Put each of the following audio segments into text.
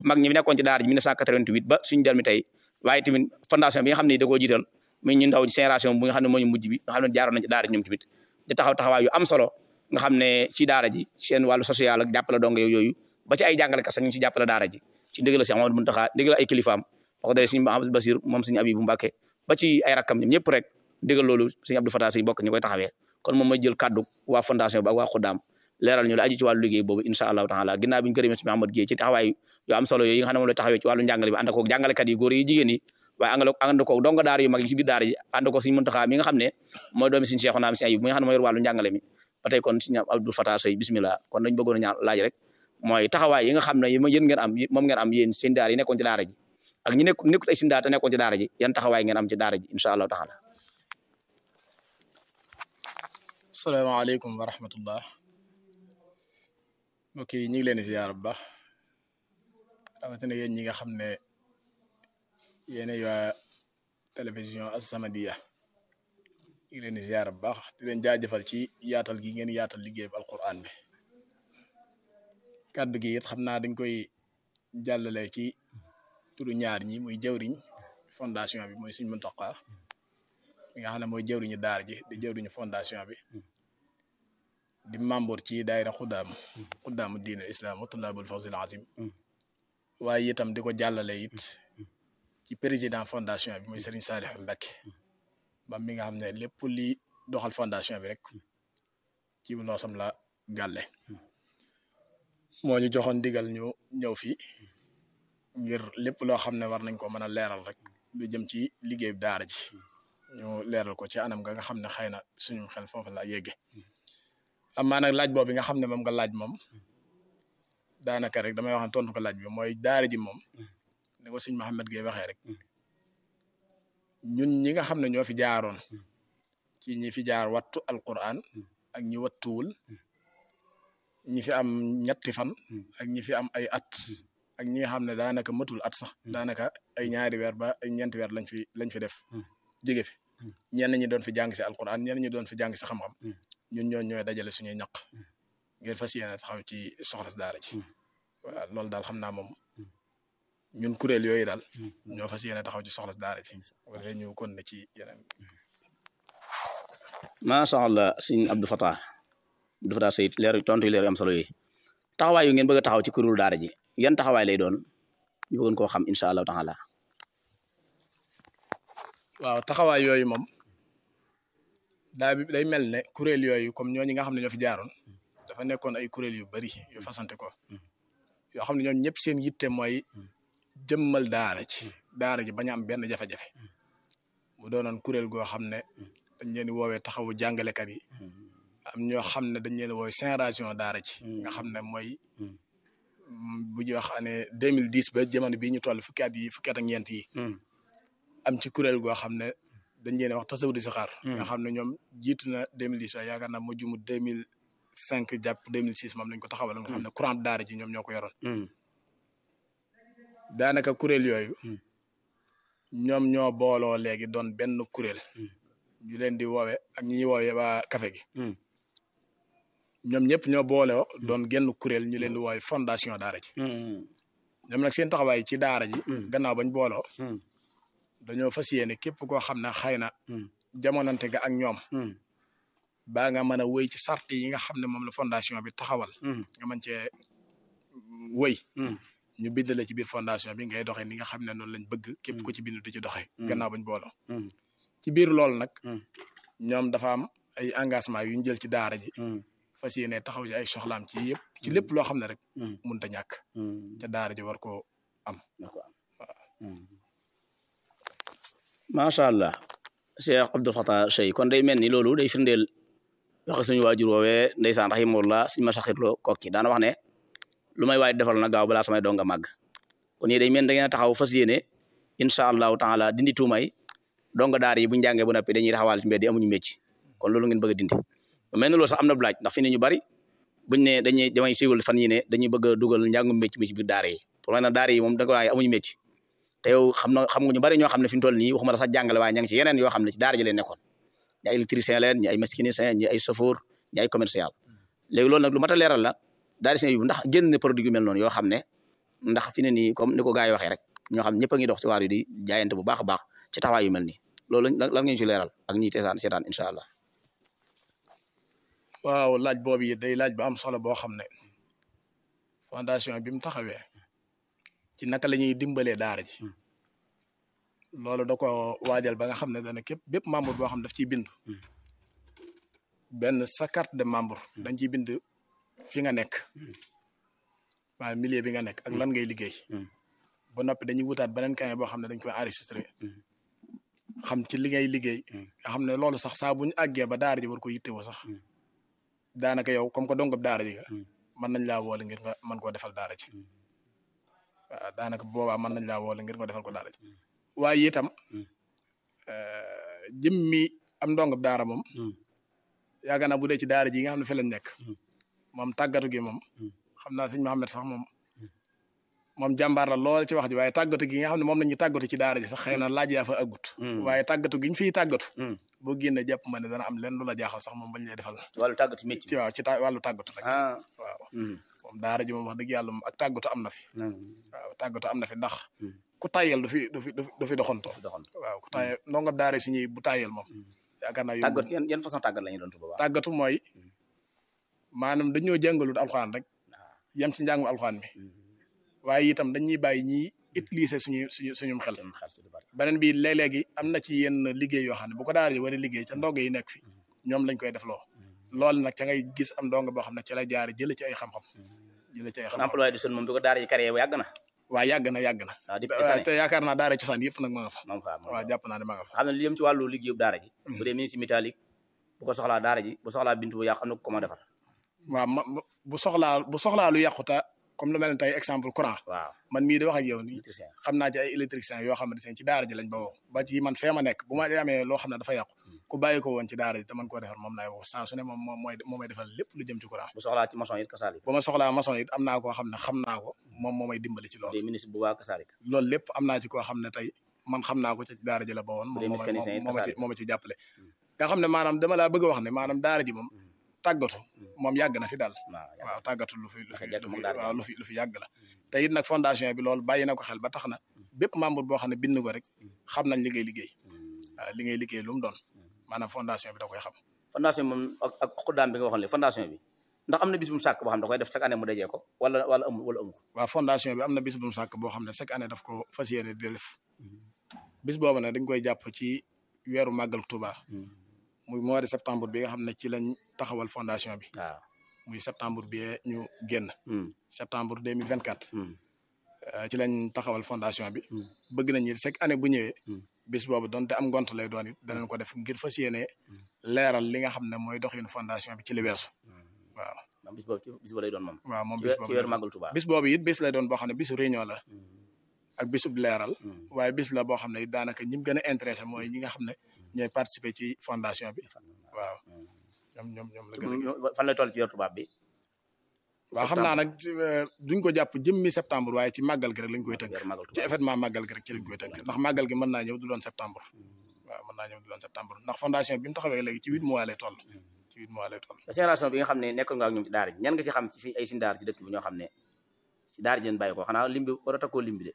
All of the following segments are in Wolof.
mag ñi nekkoon ci daara ji 1988 ba suñu jël mi tey waaye tamit fondation bi nga xam ne da koo jiital muy ñu ndaw génération bu nga xam ne moo ñu mujj bi nga xam ne jaaroon nañ ci daara ji ñoom tamit di taxaw taxawaay yu am solo nga xam ne ci daara ji seen wàllu social ak jàppale dong yooyu ba ci ay jàngalekat sax ñu ngi ci jàppale daara ji ci ndigal si Amadou Muntaxa ndigal ay kilifaam wax dëgg suñu Abdou Basir moom suñu Abibu Mbàkke ba ci ay rakkam ñoom ñëpp rek ndigal loolu suñu Abdou Fatah si bokk ñu koy taxawee kon moom mooy jël kaddu waa fondation bi ak waa Xuddaam leeral ñu la aju ci wàllu liggéey boobu incha allahu taala ginnaaw bi ñu gërëmee si Mahamad Gueye ci taxawaay yu am solo yooyu yi nga xam ne moom la taxawee ci wàllu njàngale bi ànd koog jàngalekat yi góor yi jigéen yi waaye ànd ànd koog donga daara yu mag yi ci biir daara ji ànd ko suñu Muntaxa mi nga xam ne mooy doomi suñu Cheikh naam si ayib mi nga xam ne mooy yor wàllu njàngale mi ba tey kon suñu Abdou Fatah Sey bismillah kon dañ bëggoon a ñaan laaj rek mooy taxawaay yi nga xam ne yéen ngeen am moom ngeen am yéen seen daara yi nekkoon ci daara ji ak ñi nekk nekkut ay seen daara te nekkoon ci daara ji yan taxawaay ngeen am ci daara ji incha allahu taala asalaamaaleykum wa rahmatullah mbokk yi ñu ngi leen di ziyaar bu baax rawatina yéen ñi nga xam ne yéen waa télévision As-Samadiyya ñu ngi leen di ziyaar bu baax di leen jaajëfal ci yaatal gi ngeen yaatal liggéey bu alquran bi kàddu gi it xam naa dañ koy jàllale ci turu ñaar ñi muy jëwriñ fondation bi mooy Sëriñ Muntaxa mi nga xam ne mooy jëwriñu daar ji di jëwriñu fondation bi di membre ci daayira xuddaam xuddaamu diinal islam wa tullaabul fawzil azim waaye itam di ko jàllale it ci président fondation bi muy Serigne Saliou Mbacké ba mi nga xam ne lépp li doxal fondation bi rek ci loosam la gàlle moo ñu joxoon digal ñu ñëw fii ngir lépp loo xam ne war nañ ko mën a leeral rek lu jëm ci liggéey daara ji ñu leeral ko ci anam nga nga xam ne xëy na suñu xel foofu la yegge amaa nag laaj boobu nga xam ne moom nga laaj moom daanaka rek damay wax ne tontu ko laaj bi mooy daara ji moom ni ko sëñ Mouhamed Gueye waxee rek ñun ñi nga xam ne ñoo fi jaaroon ci ñi fi jaar wattu alquran ak ñi wattuwul ñi fi am ñetti fan ak ñi fi am ay at ak ñi nga xam ne daanaka matul at sax daanaka ay ñaari weer ba ay ñeenti weer lañ fi lañ fi def jóge fi ñenn ñi doon fi jàng si alquran ñenn ñi doon fi jàng si xam-xam ñun ñoo ñooy dajale suñuy ñaq ngir fas yéene taxaw ci soxla si daara ji waaw loolu daal xam naa moom ñun kuréel yooyu daal ñoo fas yéene taxaw ci soxla si daara ji wala ñu kon ne ci yeneen macha allah sëñ Abdou Fatah Abdou Fatah Sey leer tontu leer am solo yi taxawaay yu ngeen bëgg a taxaw ci kuréelu daara ji yan taxawaay lay doon ñu bëggoon koo xam incha allahu taala waaw taxawaay yooyu moom daa bi day mel ne kuréel yooyu comme ñooñu nga xam ne ñoo fi jaaroon dafa nekkoon ay kuréel yu bari yu fasante ko yoo xam ne ñoom ñëpp seen yitte mooy jëmmal daara ji daara ji bañ a am benn jafe-jafe mu doonoon kuréel goo xam ne dañ leen di woowee taxawu jàngalekat yi am ñoo xam ne dañ leen di woowee génération daara ji nga xam ne mooy bu ñuy wax année 2010 ba jamono bii ñu toll fukki at yi fukki at ak ñeent yi am ci kuréel goo xam ne dañ leen wax tasawu di saxaar nga xam ne ñoom jiitu na 2010 waaye yaakaar naa moo jumu 2005 jàpp 2006 moom lañ ko taxawaloon nga xam ne courant daara ji ñoom ñoo ko yoroon daanaka kuréel yooyu ñoom ñoo booloo léegi doon benn kuréel ñu leen di woowe ak ñi ñuy woowee waa café gi ñoom ñëpp ñoo booloo doon genn kuréel ñu leen di woowe fondation daara ji ñoom nag seen taxawaay ci daara ji gannaaw bañ booloo dañoo fas yéene képp koo xam ne xëy na jamonante ga ak ñoom baa nga mën a wéy ci sart yi nga xam ne moom la fondation bi taxawal nga mën cee wéy ñu bindale ci biir fondation bi ngay doxee ni nga xam ne noonu lañ bëgg képp ku ci bind di ci doxee gannaaw bañ booloo ci biir loolu nag ñoom dafa am ay engagement yu ñu jël ci daara ji fas yéene taxaw ci ay soxlaam ci yëpp ci lépp loo xam ne rek mënut a ñàkk te daara ji war koo am macha allah Cheikh Abdou Fatah Sey kon day mel ni loolu day firndeel waxe suñu waajur woowee ndeysaan rahimahullah suñu ma saxirloo kokki daana wax ne lu may waay defal na gaaw balaa samay donga màgg kon yéen day mel da ngeen a taxaw fas yéene incha allahu taala dindi tuumay donga daar yi bu ñu jàngee bu noppi dañuy taxawal ci mbedd yi amuñu mécc kon loolu ngeen bëgg a dindi mel ni loolu sax am na laaj ndax fi ne ñu bari buñ ne dañuy damay siiwal fan yi ne dañuy bëgg a dugal njàngum mécc mi ci biir daara yi pour na daara yi moom da ko waaye amuñu mécc te yow xam na xam nga ñu bari ñoo xam ne fi mu toll nii waxuma la sax jàngale waaye ña ngi ci yeneen yoo xam ne ci daara ji leen nekkoon ñi ay électricien leen ñi ay mécanicien ñi ay chauffeur ñi ay commercial léegi loolu nag lu mat a leeral la daara si bi ndax génn produit yu mel noonu yoo xam ne ndax fi ne nii comme ni ko gars yi waxee rek ñoo xam ñëpp a ngi dox ci waar yi di jaayante bu baax a baax ci taxawaay yu mel nii loolu lan lan ngeen ci leeral ak ñi teesaan seetaan incha allah waaw laaj boobu it day laaj bu am solo boo xam ne fondation bi mu taxawee ci naka la ñuy dimbalee daara ji loolu da ko waajal ba nga xam ne dana képp bépp membre boo xam ne daf ciy bindu benn sa carte de membre dañ ciy bind fi nga nekk maanaam milieu bi nga nekk ak lan ngay liggéey ba noppi dañuy wutaat beneen kaye boo xam ne dañ koy enregistré xam ci li ngay liggéey nga xam ne loolu sax saa bu ñu àggee ba daara ji war ko yittewoo sax daanaka yow comme que dongab daara ji nga mën nañ laa woole ngir nga mën koo defal daara ji waaw daanaka boobaa mën nañ laa woole ngir nga defal ko daara ji waaye itam jëmmi am ndongab daara moom yaakaar naa bu dee ci daara ji nga xam ne fi lañ nekk moom tàggatu gi moom xam naa sëñ Mohamed sax moom moom jàmbaar la lool ci wax ji waaye tàggatu gi nga xam ne moom la ñuy tàggatu ci daara ji sax xëy na laaj yaa fa aggut waaye tàggatu gi ñu fiy tàggatu boo génnee jàpp ma ne dana am lenn lu la jaaxal sax moom bañ lay defal ci wàllu tàggatu métti ci waaw ci ta wàllu tàggatu rek ah waaw moom daara ji moom wax dëgg yàlla moom ak tàggatu am na fi waaw tàggatu am na fi ndax ku tàyyel du fi du fi du fi doxantoo waaw ku tàyyel ndongab daara si ñuy bu tàyyel moom yaakaar naa tàggat yan yan façon tàggat la ñu doon tuba baax tàggatu mooy maanaam dañoo jàngalut alxuraan rek yem ci njàngum alxuraan mi waaye itam dañuy bàyyi ñiy utiliser suñu suñu suñum xel beneen bi léeg-léegi am na ci yenn liggéey yoo xam ne bu ko daara ji war a liggéey ca ndongo yi nekk fi ñoom lañ koy def loo loolu nag ca ngay gis am ndongo boo xam ne ci la jaar jële ci ay xam-xam jële ci ay kon xam-xam emploi du sol moom bi ko daara ji carrière yàgg na waaw yàgg na yàgg na waaw depuis waaw des te yaakaar naa daara cosaan yëpp nag ma nga fa moom fa moom waaw jàpp naa ne ma nga fa xam ne li yëm ci wàllu liggéeyu daara ji bu dee ministre métallique bu ko soxlaa daara ji bu soxlaa bintu bu yàq am na ko ma defar waaw ma ma- bu soxlaa bu soxlaa lu yàquta comme lu mel ne tey exemple courant waaw man mii di wax ak yow nii électricien xam naa ci ay électriciens yoo xamante ne ci daara ji lañ ba woo ba ci man fee ma nekk bu ma amee loo xam ne dafa yàqu ku bàyyi ko woon ci daara ji te man koo defar moom laay woo saa su ne moom moom mooy moo may defal lépp lu jëm ci courant bu soxlaa ci maçon it kasalik bu ma soxlaa maçon it am naa koo xam ne xam naa ko moom moo may dimbali ci bu loolu dee ministre bu waa kasalik loolu lépp am naa ci koo xam ne tey man xam naa ko ci daara ji la ba woon moom dee moo may- mécanicien it moo ma ci kasaalik. moo ma ci jàppale nga xam ne maanaam dama laa bëgg a wax ne maanaam daara ji moom tàggatu moom yàgg na fi daal waaw waaw tàggatu lu fi lu fi Dafa yàgg lu moom fi daara ji. waaw lu fi lu fi yàgg la te it nag fondation bi loolu bàyyi na ko xel ba tax na bépp membre boo xam ne bind ko rek xam nañ li ngay liggéey waaw li ngay liggéey lu mu doon maanaam fondation bi da koy xam fondation moom ak ak xuddaam bi nga waxoon léegi fondation bi ndax am na bis bu mu sàkk boo xam ne da koy def chaque année mu dajee ko wala wala amul wala amu ko waaw fondation bi am na bis bu mu sàkk boo xam ne chaque année daf ko fas yéene di def bis boobu nag dañ koy jàpp ci weeru màggal Touba muy mois de septembre bi nga xam ne ci lañ taxawal fondation bi waaw muy septembre bi ñu génn Hmm, septembre 2024 hmm, euh, ci lañ taxawal fondation bi Hmm. bëgg nañ it chaque année bu ñëwee Hmm. bis boobu donte am ngont lay doon it danañ ko def ngir fas yéene leeral li nga xam ne mooy doxinu fondation bi ci li weesu waaw moom bis boobu ci bis boobu lay doon moom waaw moom ci bis weer- ci weeru boobu màggal Tuubaa bis boobu it bis lay doon boo xam ne bisu réunion la ak bisub leeral Hmm. waaye bis la boo xam ne it daanaka ñi mu gën a intéressé mooy ñi nga xam ne ñooy participer ci fondation bi waaw ñoom ñoom ñoom la gën a fan lay toll ci weeru tubaab bi waaw xam naa nag euh, duñ ko jàpp jëmmi septembre waaye ci màggal gi rek lañ koy tënk weeru màggal ci Tuubaa événement màggal gi rek ci lañ koy tënk ndax màggal gi mën naa ñëw du doon septembre waaw mën naa ñëw du doon septembre ndax fondation bi mu taxawee léegi ci huit mois lay toll ci huit mois lay toll génération bi nga xam ne nekkoon nga ak ñoom ci daara ji ñan nga ci xam ci fi ay sin daara ci dëkk bi ñoo xam ne ci daara ji leen bàyyi ko xanaa lim bi war a takkoo lim bi de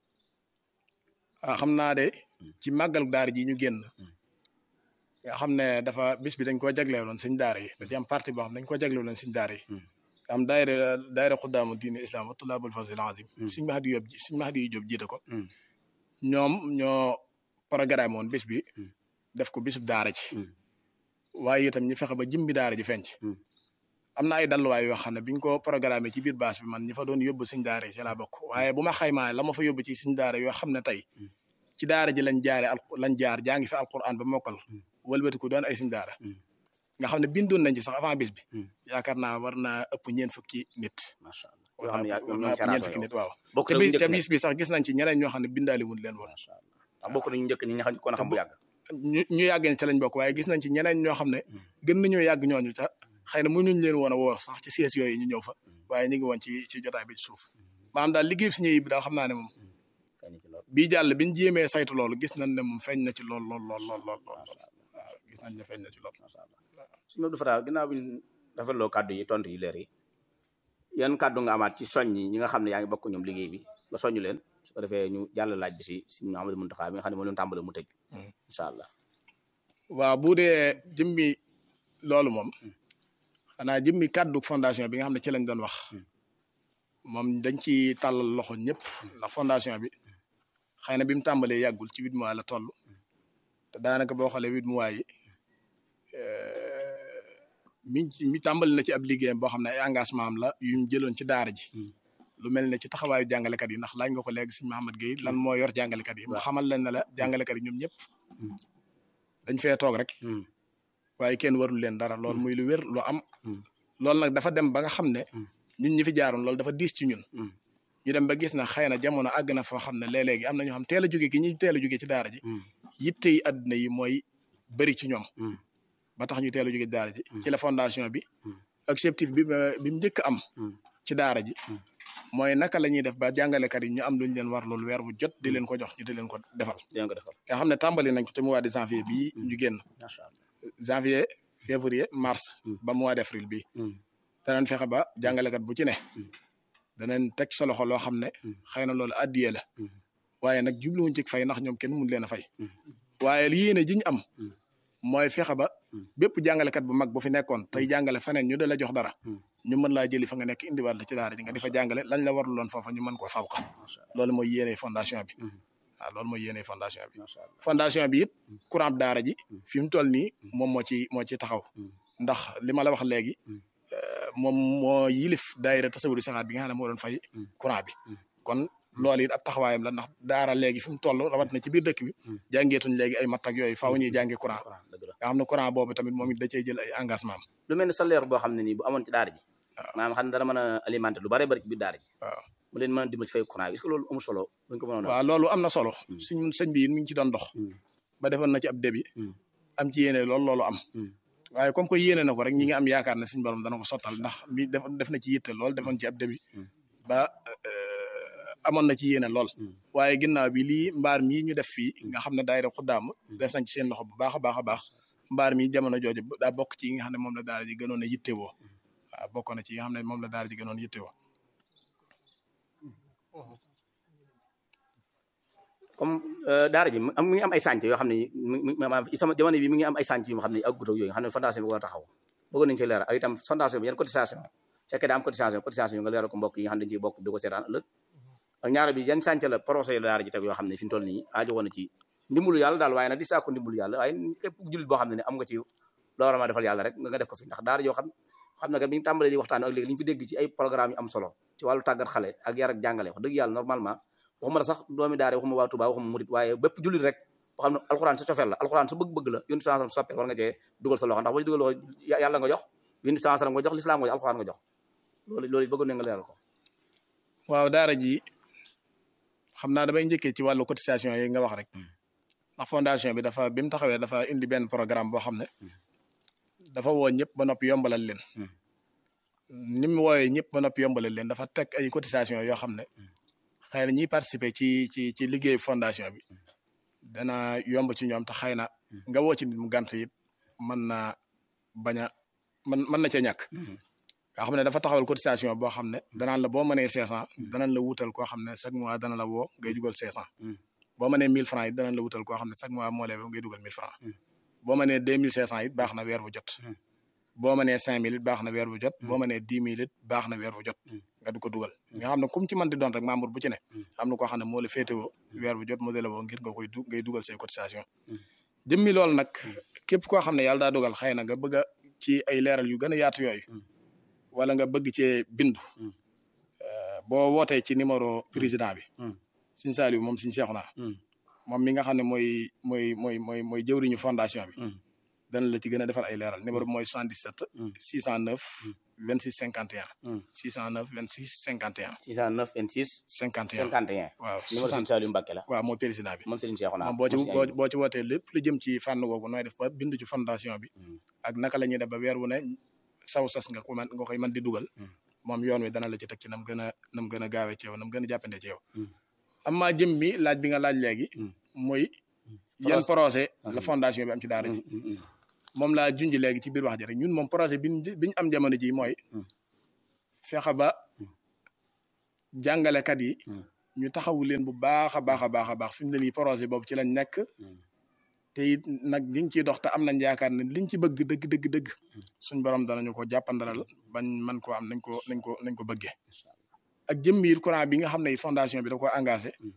waaw xam naa de ci màggal daara ji ñu génn nga xam ne dafa bis bi dañ koo jagleeloon suñ daara yi da ci am partie boo xam dañ koo jagleeloon suñ daara yi am daayira daayira xuddaamu diine islam wa tulaabul fawzil azim suñ Mahdi Jóob suñ Mahdi yu Jóob jiite ko ñoom ñoo programme woon bis bi def ko bisub daara ji waaye itam ñu fexe ba jimbi daara ji fenc am na ay dalluwaay yoo xam ne biñ ko programmé ci biir baas bi man ñi fa doon yóbbu suñ daara yi ci laa bokk waaye bu ma xaymaa la ma fa yóbbu ci suñ daara yoo xam ne tey ci daara ji lañ jaare al lañ jaar jaa ngi fi alquran ba mokkal wëlbati ko doon ay suñ daara nga xam ne bindoon nañ ci sax avant bis bi yaakaar naa war naa ëpp ñeen fukki nit macha allah war yoo xam ne naa yaa war ñoom naa ñoo ëpp ñeen génération fukki yow nit waaw bokk te na bis ñu te njëkk bis bi sax gis nañ ci ñeneen ñoo xam ne bindaali wuñ leen woon macha allah ndax bokk nañu njëkk ñi nga xam ne kon xam bu yàgg ñu ñu yàgg ne ca lañ bokk waaye gis nañ ci ñeneen ñoo xam ne gën nañoo yàgg ñooñu ta xëy na mënuñ leen woon a woo sax ci siège yooyu ñu ñëw fa waaye ñu ngi woon ci ci jotaay bi ci suuf maanaam daal liggéey si ñëw bi daal xam naa ne moom feeñ ci loolu bii jàll biñ jéemee saytu loolu gis nañ ne moom feeñ na ci lool lool lool lool lool lool waaw gis nañ ne feeñ na ci lool macha allah suñu Abdou Fatah ginnaaw bi ñu rafetloo kàddu yi tontu yi leer yi yan kàddu nga amaat ci soññ ñi nga xam ne yaa ngi bokk ñoom liggéey bi nga soññ leen su ko defee ñu jàll laaj bi si si Mouhamadou Mountakha bi nga xam ne moo leen tàmbale mu tëj incha allah waaw bu dee jëmmi loolu moom xanaa jëmmi kàddu fondation bi nga xam ne ci lañ doon wax moom dañ ci tàllal loxo ñëpp ndax fondation bi xëy na bi mu tàmbalee yàggul ci huit mois la toll te daanaka boo xoolee huit mois yi mi mi tàmbali na ci ab liggéeyam boo xam ne ay engagement am la yu ñu jëloon ci daara ji lu mel ne ci taxawaayu jàngalekat yi ndax laaj nga ko léegi sëñ Mahamad Gueye lan moo yor jàngalekat yi mu xamal leen ne la jàngalekat yi ñoom ñëpp dañ fee toog rek waaye kenn warul leen dara loolu muy lu wér lu am loolu nag dafa dem ba nga xam ne ñun ñi fi jaaroon loolu dafa diis ci ñun ñu dem ba gis na xëy na jamono àgg na foo xam ne léeg-léegi am na ñoo xam teel a jóge gi ñuy teel a jóge ci daara ji yitte yi àdduna yi mooy bëri ci ñoom ba tax ñu teel a jóge ci daara ji ci la fondation bi objectif bi bi mu njëkk am ci daara ji mooy naka la ñuy def ba jàngalekat yi ñu am luñ leen war loolu weer bu jot di leen ko jox ñu di leen ko defal dinañ ko defal nga xam ne tàmbali nañ ko te mois de janvier bii ñu génn macha allah janvier février mars ba mois d' avril bii danañ fexe ba jàngalekat bu ci ne danañ teg sa loxo loo xam ne xëy na loolu addiyee la waaye nag jubluwuñ ci fay ndax ñoom kenn mun leen a fay waaye yéene ji ñu am mooy fexe ba bépp jàngalekat bu mag bu fi nekkoon tey jàngale feneen ñu da la jox dara ñu mën laa jëli fa nga nekk indiwaat la ci daara ji nga di fa jàngale lañ la waruloon foofa ñu mën koo fawqa loolu mooy yéene fondation bi waaw loolu mooy yéene fondation bi fondation bi it courant daara ji fi mu toll nii moom moo ci moo ci taxaw ndax li ma la wax léegi moom moo yilif daayira tasawuri saxaat bi nga xam ne moo doon fay courant bi kon loolu it ab taxawaayam la ndax daara léegi fi mu toll rawat na ci biir dëkk bi jàngeetuñ léegi ay matt ak yooyu faaw ñuy jànge courant nga xam ne courant boobu tamit moom it da cee jël ay engagement am lu mel ne salaire boo xam ne nii bu amoon ci daara ji maanaam xam ne dana mën a alimenter lu bare bari ci biir daara ji waaw mu leen mën a dimbali ci fay courant est-ce que loolu amul solo buñ ko mënoon a waaw loolu am na solo suñ sëñ bi mi ngi ci doon dox ba defoon na ci ab débit am ci yéene loolu loolu am waaye comme que yéene na ko rek ñi ngi am yaakaar ne suñu borom dana ko sottal ndax mi def def na ci yitte lool defoon ci ab débit ba amoon na ci yéene lool waaye ginnaaw bi lii mbaar mii ñu def fii nga xam ne daayira xuddaam def nañ ci seen loxo bu baax a baax a baax mbaar mi jamono jooju daa bokk ci yi nga xam ne moom la daara ji gënoon a yittewoo waaw bokk na ci yi nga xam ne moom la daara ji gënoon yittewoo comme daara ji am mi ngi am ay sànc yoo xam ne mi maanaam ci sama jamono bi mi ngi am ay sànc yu xam ne ak gutó yooyu nga xam ne fondation bi war a taxaw bëggoon nañu ci leeral ak itam fondation bi yan cotisation fekkee daa am cotisation cotisation yi nga leeral ko mbokk yi nga xam ne dañ ciy bokk di ko seetaan ëllëg ak ñaara bi yan sànc la projet yi la daara ji teg yoo xam ne fi mu toll nii aajo woon na ci ndimbalu yàlla daal waaye nag di saako ndimbalu yàlla waaye képp jullit boo xam ne ne am nga ci loo war a defal yàlla rek nga def ko fi ndax daara yoo xam xam na kat bi ñu tàmbalee di waxtaan ak léegi li ñu fi dégg ci ay programme yu am solo ci wàllu tàggat xale ak yar ak jàngale wax dëgg yàlla normalement waxuma la sax doomi daara waxuma waa Touba waxuma murit waaye bépp jullit rek boo xam ne alxuraan sa cofeel la alxuraan sa bëgg-bëgg la yónni sansam soppee war nga cee dugal sa loxo ndax boo ci dugal loxo yàlla nga jox yónni sansam nga jox lislaam nga jox alxuraan nga jox loolu loolu bëggoon na nga leeral ko waaw daara ji xam naa damay njëkkee ci wàllu cotisation yi nga wax rek ndax fondation bi dafa bi mu taxawee dafa indi benn programme boo xam ne dafa woo ñëpp ba noppi yombalal leen ni mu wooyee ñëpp ba noppi yombalal leen dafa teg ay cotisation yoo xam ne xëy na ñiy participer ci ci ci liggéey fondation bi dana yomb ci ñoom te xëy na nga woo ci nit mu gànt it mën naa bañ a mën mën na cee ñàkk nga xam ne dafa taxawal cotisation boo xam ne danaan la boo mënee cinq cent danañ la wutal koo xam ne chaque mois dana la woo ngay dugal cinq cent boo mënee mille francs it danañ la wutal koo xam ne chaque mois moo lay woo ngay dugal mille francs boo mënee deux mille cinq cent it baax na weer bu jot boo mënee cinq mille it baax na weer bu jot boo mënee dix mille it baax na weer bu jot nga du ko dugal nga xam ne comme ci mën di doon rek membre bu ci ne am na koo xam ne moo la féetewoo weer bu jot moo la woo ngir nga koy du ngay dugal say cotisation jëmmi loolu nag képp koo xam ne yàlla daa dugal xëy na nga bëgg a ci ay leeral yu gën a yaatu yooyu wala nga bëgg cee bindu boo wootee ci numéro président bi Sëñ Saliou moom Sëñ Seexuna moom mi nga xam ne mooy mooy mooy mooy mooy jëwriñu fondation bi dana la ci gën a defal ay leeral numéro bi mooy 77 609 26 51 609 26 51 609 26 51 51 waaw numéro Sëñ Saliou Mbacke la waaw mooy président bi moom Serigne Cheikhouna moom boo ci boo boo ci wootee lépp lu jëm ci fànn googu nooy def ba bindu ci fondation bi ak naka la ñuy def ba weer wu ne saw sas nga ko man nga koy mën di dugal moom yoon wi dana la ci teg ci nam gën a nam gën a gaawee ci yow nam gën a jàppande ci yow amma jëm mi laaj bi nga laaj léegi mooy yan projet la fondation bi am ci daara ji moom laa junj léegi ci biir wax ji rek ñun moom projet bi biñu am jamono ji mooy fexe ba jàngalekat yi Mm. ñu taxawu leen bu baax a baax a baax a baax fi mu ne nii projet boobu ci lañ nekk te it nag ñu ngi ciy dox te am nañ yaakaar ne liñ ci bëgg dëgg dëgg dëgg suñ borom danañu ko jàppandalal bañ man koo am nañ ko nañ ko nañ ko bëggee ak jëmmiir courant bi nga xam ne fondation bi da ko engagé Mm.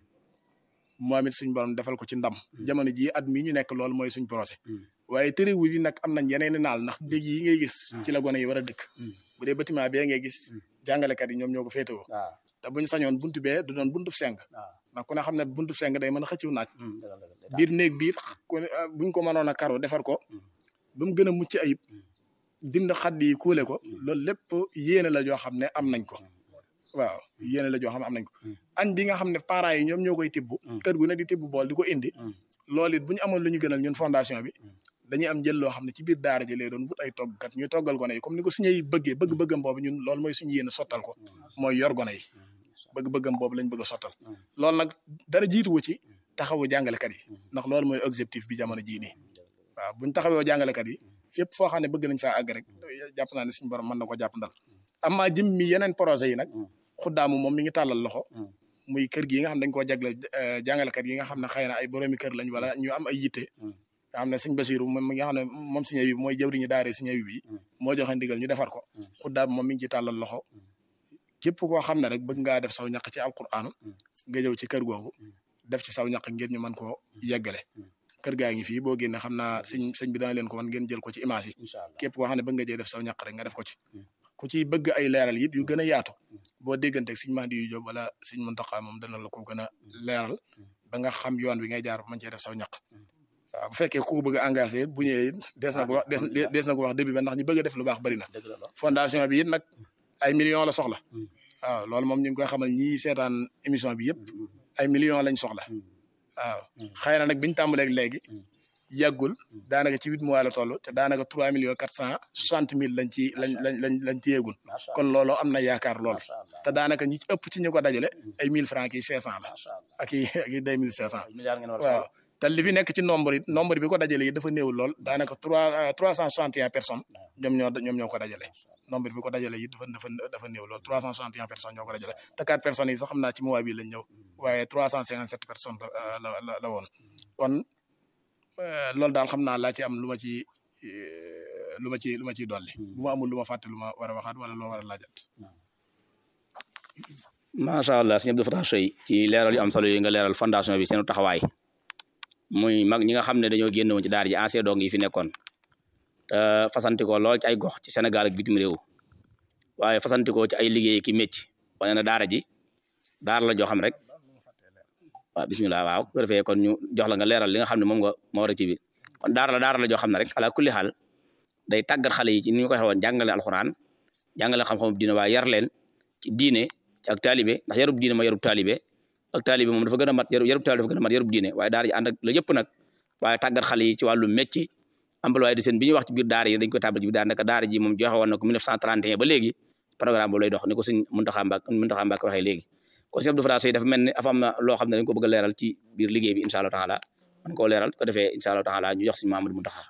moom it suñ borom defal ko ci ndam jamono jii at mii ñu nekk loolu mooy suñ projet Mm. waaye tëriwul yi nag am nañ yeneen i naal ndax néeg yi ngay gis ci la gone yi war a dëkk Mm. bu dee bâtiment bee ngay gis jàngalekat yi ñoom ñoo ko féetewoo waaw te buñ sañoon buntu bee du doon buntu seng waaw ndax ku ne xam ne buntu seng day mën a xëcciw naaj dëgg la dëgg la biir néeg biir ku ne ah, buñ ko mënoon a karo defar ko ba mu gën a mucc ayib dind xadd yi kuule ko loolu lépp yéene la joo xam ne am nañ ko waaw yéene la joo xam ne am nañ ko añ bi nga xam ne parents yi ñoom ñoo koy tibb kër gu ne di tibb bool di ko indi loolu it bu ñu amoon lu ñu gënal ñun fondation bi dañuy am jël loo xam ne ci biir daara ji lay doon wut ay toggkat ñu toggal gone yi comme ni ko suñu yi bëggee bëgg-bëggam boobu ñun loolu mooy suñu yéene sottal ko mooy yor gone yi bëgg-bëggam boobu lañ bëgg a sottal loolu nag dara jiituwu ci taxawu jàngalekat yi ndax loolu mooy objectif bi jamono jii nii waaw buñ taxawoo jàngalekat yi fépp foo xam ne bëgg nañ faa àgg rek jàpp naa ne suñu borom mën na ko jàpp ndal amaa jëm mi yeneen projet yi nag xuddaamu moom mi ngi tàllal loxo muy kër gi nga xam dañ koo jagleel eh, jàngalekat yi nga xam ne xëy na ay boroomi kër lañ wala ñu am ay yitte nga xam ne sëñ Basiru moom mi nga xam ne moom sëñ bi mooy jëwriñu daare sëñ bi moo joxe ndigal ñu defar ko xuddaam moom mi ngi ci tàllal loxo képp koo xam ne rek bëgg ngaa def saw ñaq ci alquran nga ñëw ci kër googu def ci saw ñaq ngir ñu mën koo yeggale kër gaa ngi fii boo génne xam naa sëñ sëñ bi dana leen ko wan ngeen jël ko ci image yi incha allah képp koo xam ne bëgg nga jee def saw ñaq rek nga def ko ci ku ci bëgg ay leeral it yu gën a yaatu boo dégganteeg sëñ Mahdi yu Jóob wala sëñ Muntaxa moom dana la ko gën a leeral ba nga xam yoon bi ngay jaar ba mën cee def saw ñaq waaw bu fekkee ku ko bëgg a engagé it bu ñëwee it des na ko wax des des na ko wax début ba ndax ñi bëgg a def lu baax bari na dëgg la lool fondation bi it nag ay millions la soxla waaw loolu moom ñu ngi koy xamal ñi seetaan émission bi yëpp ay millions lañ soxla waaw xëy na nag biñ tàmbaleeg léegi yàggul daanaka ci huit mois la toll te daanaka trois millions quatre cent soixante mille lañ ci lañ lañ lañ lañ ci yeegul macha kon loolu am na yaakaar lool macha allah te daanaka ñi ci ëpp ci ñu ko dajale ay mille francs ki cinq cent la macha allah ak i ak i deux mille cinq cent milliard ngeen war a waaw te li fi nekk ci nombre it nombre bi ko dajale yi dafa néew lool daanaka trois trois cent soixante et un personnes ñoom ñoo ñoom ñoo ko dajale nombre bi ko dajale it dafa dafa dafa néew lool trois cent soixante et un personnes ñoo ko dajale te quatre personnes yi sax xam naa ci mois bi lañ ñëw waaye trois cent cinquante sept personnes la la la la woon kon euh, loolu daal xam naa laa ci am lu ma ci euh, lu ma ci lu ma ciy dolli bu ma amul lu ma fàtte lu ma war a waxaat wala loo war a laajat macha allah sëñ Abdou Fatah Seye ci leeral yu am solo yi nga leeral fondation bi seenu taxawaay muy mag ñi nga xam ne dañoo génn woon ci daara ji ancien dong yi fi nekkoon te fasantikoo lool ci ay gox ci Sénégal ak bitim réew waaye fasantikoo ci ay liggéey ki mécc wane na daara ji daara la joo xam rek waaw bisimilah waaw bu ko defee kon ñu jox la nga leeral li nga xam ne moom nga moo war a ci biir kon daara la daara la joo xam ne rek ala kulli xaal day tàggat xale yi ci ni ñu ko waxee woon jàngale alxuraan jàngale xam-xamu diine waaye yar leen ci diine ci ak taalibe ndax yarub diine ma yarub taalibe ak taalibe moom dafa gën a mat yarub yarub taalibe dafa gën a mat yarub diine waaye daara ji ànd ak la yëpp nag waaye tàggat xale yi ci wàllu métier employé de seen bi ñuy wax ci biir daara yi dañ koy tàbbal ci biir daara naka daara ji moom joxe woon na ko 1931 ba léegi programme boobu lay dox ni ko sëñ Muntaxa Mbàkke Muntaxa Mbàkke waxee léegi kon sëñ Abdou Fatah Seye dafa mel ni afa am na loo xam ne dañ ko bëgg a leeral ci biir liggéey bi incha allah taala man koo leeral ko defee incha allah taala ñu jox si Mamadou Muntaxa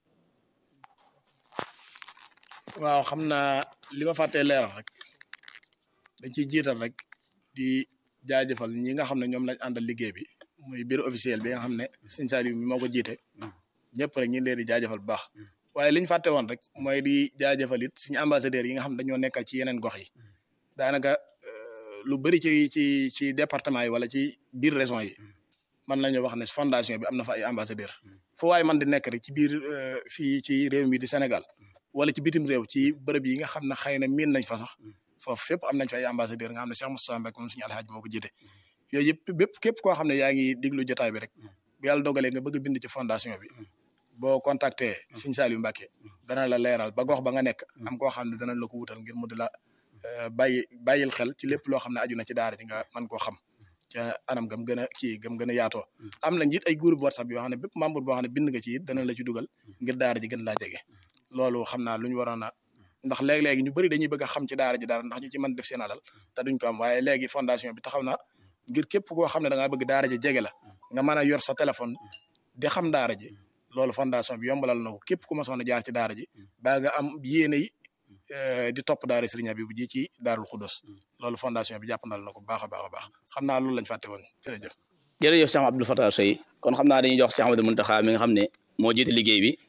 waaw xam naa li ma fàttee leeral rek dañ ciy jiital rek di jaajëfal ñi nga xam ne ñoom lañ àndal liggéey bi muy bureau officiel bi nga xam ne sëñ Saliou mi moo ko jiite ñëpp rek ñu ngi leen di jaajëfal bu baax waaye li ñu fàtte woon rek mooy di jaajëfal it suñu ambassadeurs yi nga xam ne dañoo nekkal ci yeneen gox yi daanaka euh, lu bëri ci ci ci département yi wala ci biir région yi man nañu wax ne fondation bi am na fa ay ambassadeurs fu waaye man di nekk rek ci biir euh, fii ci réew mi di Sénégal wala ci bitim réew ci bërëb yi nga xam ne xëy na miin nañ fa sax foofu fépp am nañ fa ay ambassadeur nga xam ne Cheikh Moustapha Mbacke moom suñu alxaaj moo ko jiite yooyu yëpp bépp képp koo xam ne yaa ngi diglu jotaay bi rek bu yàlla dogalee nga bëgg a bind ci fondation bi boo contacté Sëñ Saliou Mbacke dana la leeral ba gox ba nga nekk am koo xam ne danañ la ko wutal ngir mu di la bàyyi bàyyil xel ci lépp loo xam ne aju na ci daara ji nga mën koo xam ca anam gam gën a kii gam gën a yaatoo am nañ it ay groupe WhatsApp yoo xam ne bépp membre boo xam ne bind nga ci it dana la ci dugal ngir daara ji gën laa jege loolu xam naa lu ñu waroon a ndax léeg-léegi ñu bëri dañuy bëgg a xam ci daara ji dara ndax ñu ci mën def seen alal te duñ ko am waaye léegi fondation bi taxaw na ngir képp koo xam ne da ngaa bëgg daara ji jege la nga mën a yor sa téléphone di xam daara ji loolu fondation bi yombalal na ko képp ku ma soxna jaar ci daara ji baa nga am yéene yi di topp daara Serigne Habibou ji ci Daarul Xudus loolu fondation bi jàppandal na ko bu baax a baax a baax xam naa loolu lañ fàtte woon jërëjëf. jërëjëf Cheikh Abdou Fatah Seye kon xam naa dañuy jox Cheikh Amadou Muntaxa mi nga xam ne moo jiite liggéey bi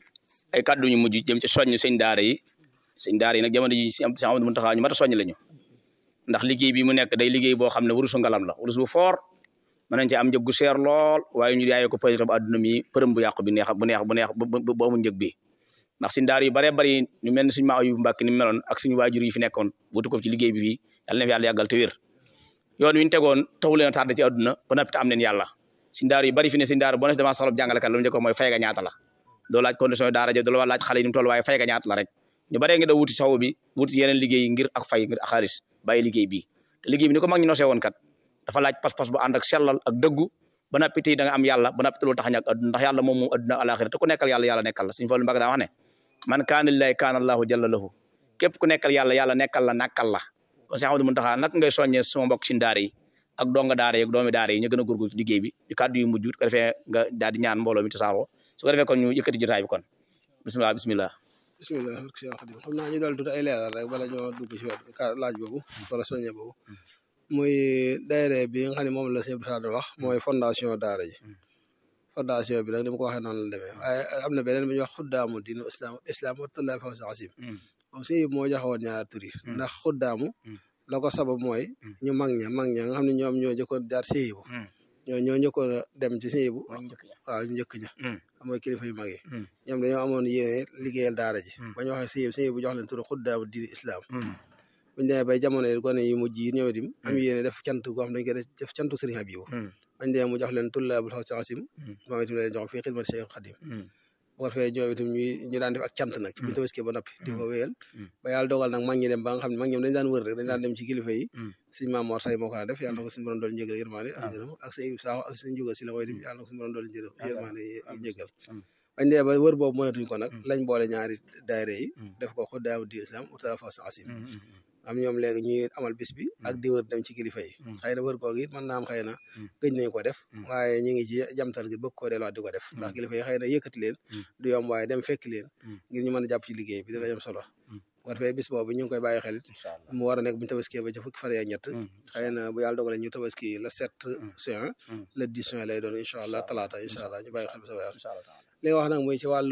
ay kàddu ñu mujj jëm ci soññ sëñ daara yi sëñ daara yi nag jamono ji Cheikh Amadou Muntaxa ñu mat a soññ lañu ndax liggéey bi mu nekk day liggéey boo xam ne wurusu ngalam la wurus bu foor mën nañ ci am njëg gu seer lool waaye ñu yaayee ko peut-être bu àdduna mi përëm bu yàqu bi neex bu neex bu neex bu amul njëg bi ndax suñ daara yu baree bari ñu mel ne suñu maa yu mbàkk ni meloon ak suñu waajur yi fi nekkoon wutu ko ci liggéey bi fii yàlla na fi yàlla yàggal te wér yoon wi ñu tegoon taxu leen a tardé ci àdduna ba noppi te am leen yàlla suñ daara yu bari fi ne suñ daara boo ne dama soxla jàngalekat lu mu njëkk mooy fay ga ñaata la doo laaj condition yi daara ja doo laaj xale yi ni mu toll waaye fay ga ñaata la rek ñu baree nga da wuti saw bi wuti yeneen liggéey ngir ak fay ngir ak xaalis bàyyi liggéey bi te liggéey bi ni ko mag ñi nosee woon kat dafa laaj pas-pas bu ànd ak sellal ak dëggu ba noppi tey da nga am yàlla ba noppi te loolu tax ñàkk àdduna ndax yàlla moom moom àdduna alaxira te ku nekkal yàlla yàlla nekkal la suñu Fallu Mbàkke daa wax ne man kaana lillahi kaana allahu jalla lahu képp ku nekkal yàlla yàlla nekkal la nakkal la kon Cheikh Amadou Muntaxa nag ngay soññee sama mbokk ci daara yi ak donga daara yi ak doomi daara yi ñu gën a góorgóorlu ci liggéey bi ñu kàddu yu mujj ko defee nga daal di ñaan mbooloo mi tasaaroo su ko defee kon ñu yëkkati jotaay bi kon bismillah bismillah bismillah Cheikh Khadim xam naa ñu dal tuuti ay leeral rek bala ñoo dugg ci wet laaj boobu wala soññe boobu muy daayira bi nga xam ne moom la sëñ Abdou wax mooy fondation daara ji fondation bi nag ni ma ko waxee noonu la demee waaye am na beneen bi ñuy wax xuddaamu diinu islam islam watullah fawsa asim moom si moo joxewoon ñaar tur yi ndax xuddaamu la ko sabab mooy ñu mag ña mag ña nga xam ne ñoom ñoo jëkkoon jaar séyibu ñoo ñoo njëkkoon a dem ci séyibu waaw ñu njëkk ña mooy kilifa yu mag yi ñoom dañoo amoon yéene liggéeyal daara ji ba ñu waxee séyibu séyibu jox leen tur xuddaamu diinu islam buñu demee bay jamono yi gone yi mujj yi ñoom itam am yéene def cant goo xam dañ koy def cantu Sëriñ Habibu bañ demee mu jox leen tullaabul xaw saxasim moom itam leen jox fii xidmat Cheikh Khadim bu ko defee ñoom itam ñuy ñu daan def ak cant nag ci buñu tabaskee ba noppi di ko wéyal ba yàlla dogal nag mag ñi dem ba nga xam ne mag ñoom dañ daan wër rek dañ daan dem ci kilifa yi sëñ Maam Mor Say moo ko daan def yàlla na ko suñu borom dool njëgal yërmaande ak ngërëm ak sëñ Saaxo ak sëñ Juga si la mooy itam yàlla na ko suñu borom dool njërëm yërmaande njëgal bañ demee ba wër boobu mënatuñ ko nag lañ boole ñaari daayira yi def ko xuddaamu di islam utala faw saxasim am ñoom léegi ñuy amal bis bi ak di wër dem ci kilifa yi xëy na wër googu it mën naa am xëy na gëj nañ ko def waaye ñu ngi ci jamtal gi bëgg koo delluwaat di ko def ndax kilifa yi xëy na yëkkati leen du yomb waaye dem fekk leen ngir ñu mën a jàpp ci liggéey bi dina am solo bu ko defee bis boobu ñu ngi koy bàyyi xel mu war a nekk bu ñu tabaskee ba ci fukki fan ak ñett xëy na bu yàlla dogalee ñu tabaski le sept juin le dix juin lay doon incha allah talaata incha allah ñu bàyyi xel bu sa weer li nga wax nag muy ci wàllu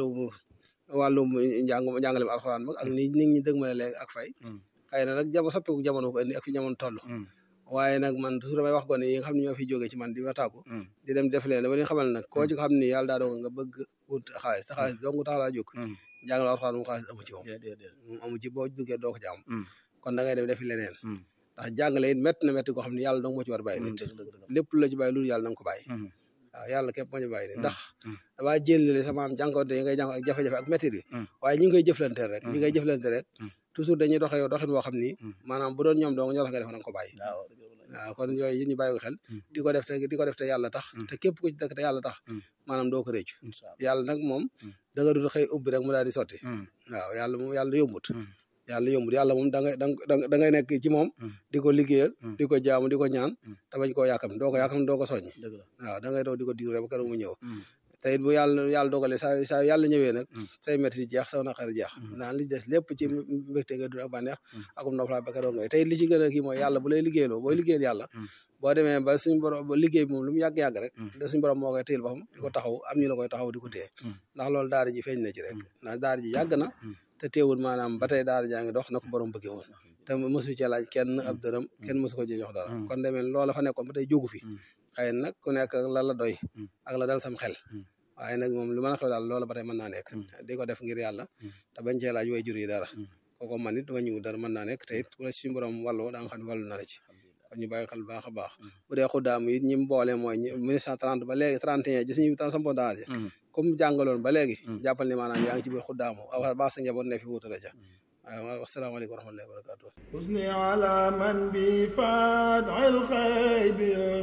wàllum njàng njàngalem alxuraan mag ak ni nit ñi dëgmale léegi ak fay xëy na nag jamono soppiku jamono ko indi ak fi jamono toll waaye nag man toujours damay wax gone yi nga xam ne ñoo fi jógee ci man di wataaku di dem def leen dama leen xamal nag koo ci xam ne yàlla daa doog nga bëgg wut xaalis te xaalis dong tax laa jóg jàngal alxuraan moom xaalis amu ci moom moom amu ci boo duggee doo ko ci am kon da ngay dem defi leneen ndax jàngale it métti na métti koo xam ne yàlla dong moo ci war bàyyi nit lépp la ci bàyyi loolu yàlla na nga ko bàyyi waaw yàlla képp moo ñu bàyyi nit ndax damaa jëlale sama am jànkoonte yi ngay jànko ak jafe-jafe ak métti bi waaye ñi ngi koy jëflante rek ñi ngay jëflante rek toujours dañuy doxee yow doxin boo xam ni maanaam bu doon ñoom dong ñoo tax nga def na nga ko bàyyi waaw kon yooyu ñu bàyyi ko xel di ko def te di ko def te yàlla tax te képp ku ci dëkk te yàlla tax maanaam doo ko réccu yàlla nag moom da nga dul xëy ubbi rek mu daal di sotti waaw yàlla moom yàlla yombut yàlla yombut yàlla moom da ngay da ngay nekk ci moom di ko liggéeyal di ko jaamu di ko ñaan te bañ koo yàkkam doo ko yàkkam doo ko soññi waaw da ngay doog di ko diir rek ba keroog mu ñëw te it bu yàlla yàlla dogalee saa saa yàlla ñëwee nag say métti di jeex saw naqari jeex naan li des lépp ci mbégte nga dund ak bànneex akum noflaa ba keroog ngay te it li ci gën a kii mooy yàlla bu lay liggéeyloo booy liggéeyal yàlla boo demee ba suñu borom ba liggéey bi moom lu mu yàgg-yàgg rek da suñu borom moo koy téyel boppam di ko taxaw am ñu la koy taxaw di ko téye ndax loolu daara ji feeñ na ci rek ndax daara ji yàgg na te teewul maanaam ba tey daara jaa ngi dox na ko borom bëggee woon te mosu ci laaj kenn ab dërëm kenn mosu ko ci jox dara kon demee loola fa nekkoon ba tey jógu fi xëy nag ku nekk la la doy ak la dal sam xel waaye nag moom lu mën a xew daal loola ba tey mën naa nekk di ko def ngir yàlla te bañ cee laaj way jur yi dara kooko man it wañu dara mën naa nekk te it wala suñu borom wàllu da nga xam ne wàllu na la ci kon ñu bàyyi xel baax a baax bu dee xuddaamu it ñi mu boole mooy ñi 1930 ba léegi 31 gis ñu tam sampo daara comme jàngaloon ba léegi jàppal ni maanaam yaa ngi ci biir xuddaamu a baax sa njaboot ne fi wutu la ca waaw asalaamaaleykum wa rahmatullahi wa barakatuh حسني على من بفادع الخيب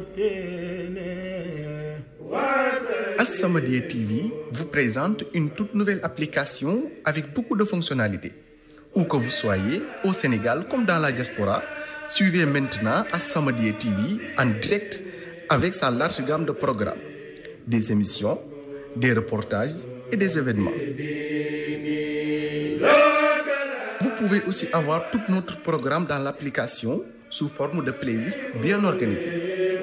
يفتني As-Samadiyya TV vous présente une toute nouvelle application avec beaucoup de fonctionnalités. Où que vous soyez, au Sénégal comme dans la diaspora, suivez maintenant As-Samadiyya TV en direct avec sa large gamme de programmes, des émissions, des reportages et des événements. Vous pouvez aussi avoir tout notre programme dans l'application sous forme de playlist bien organisée.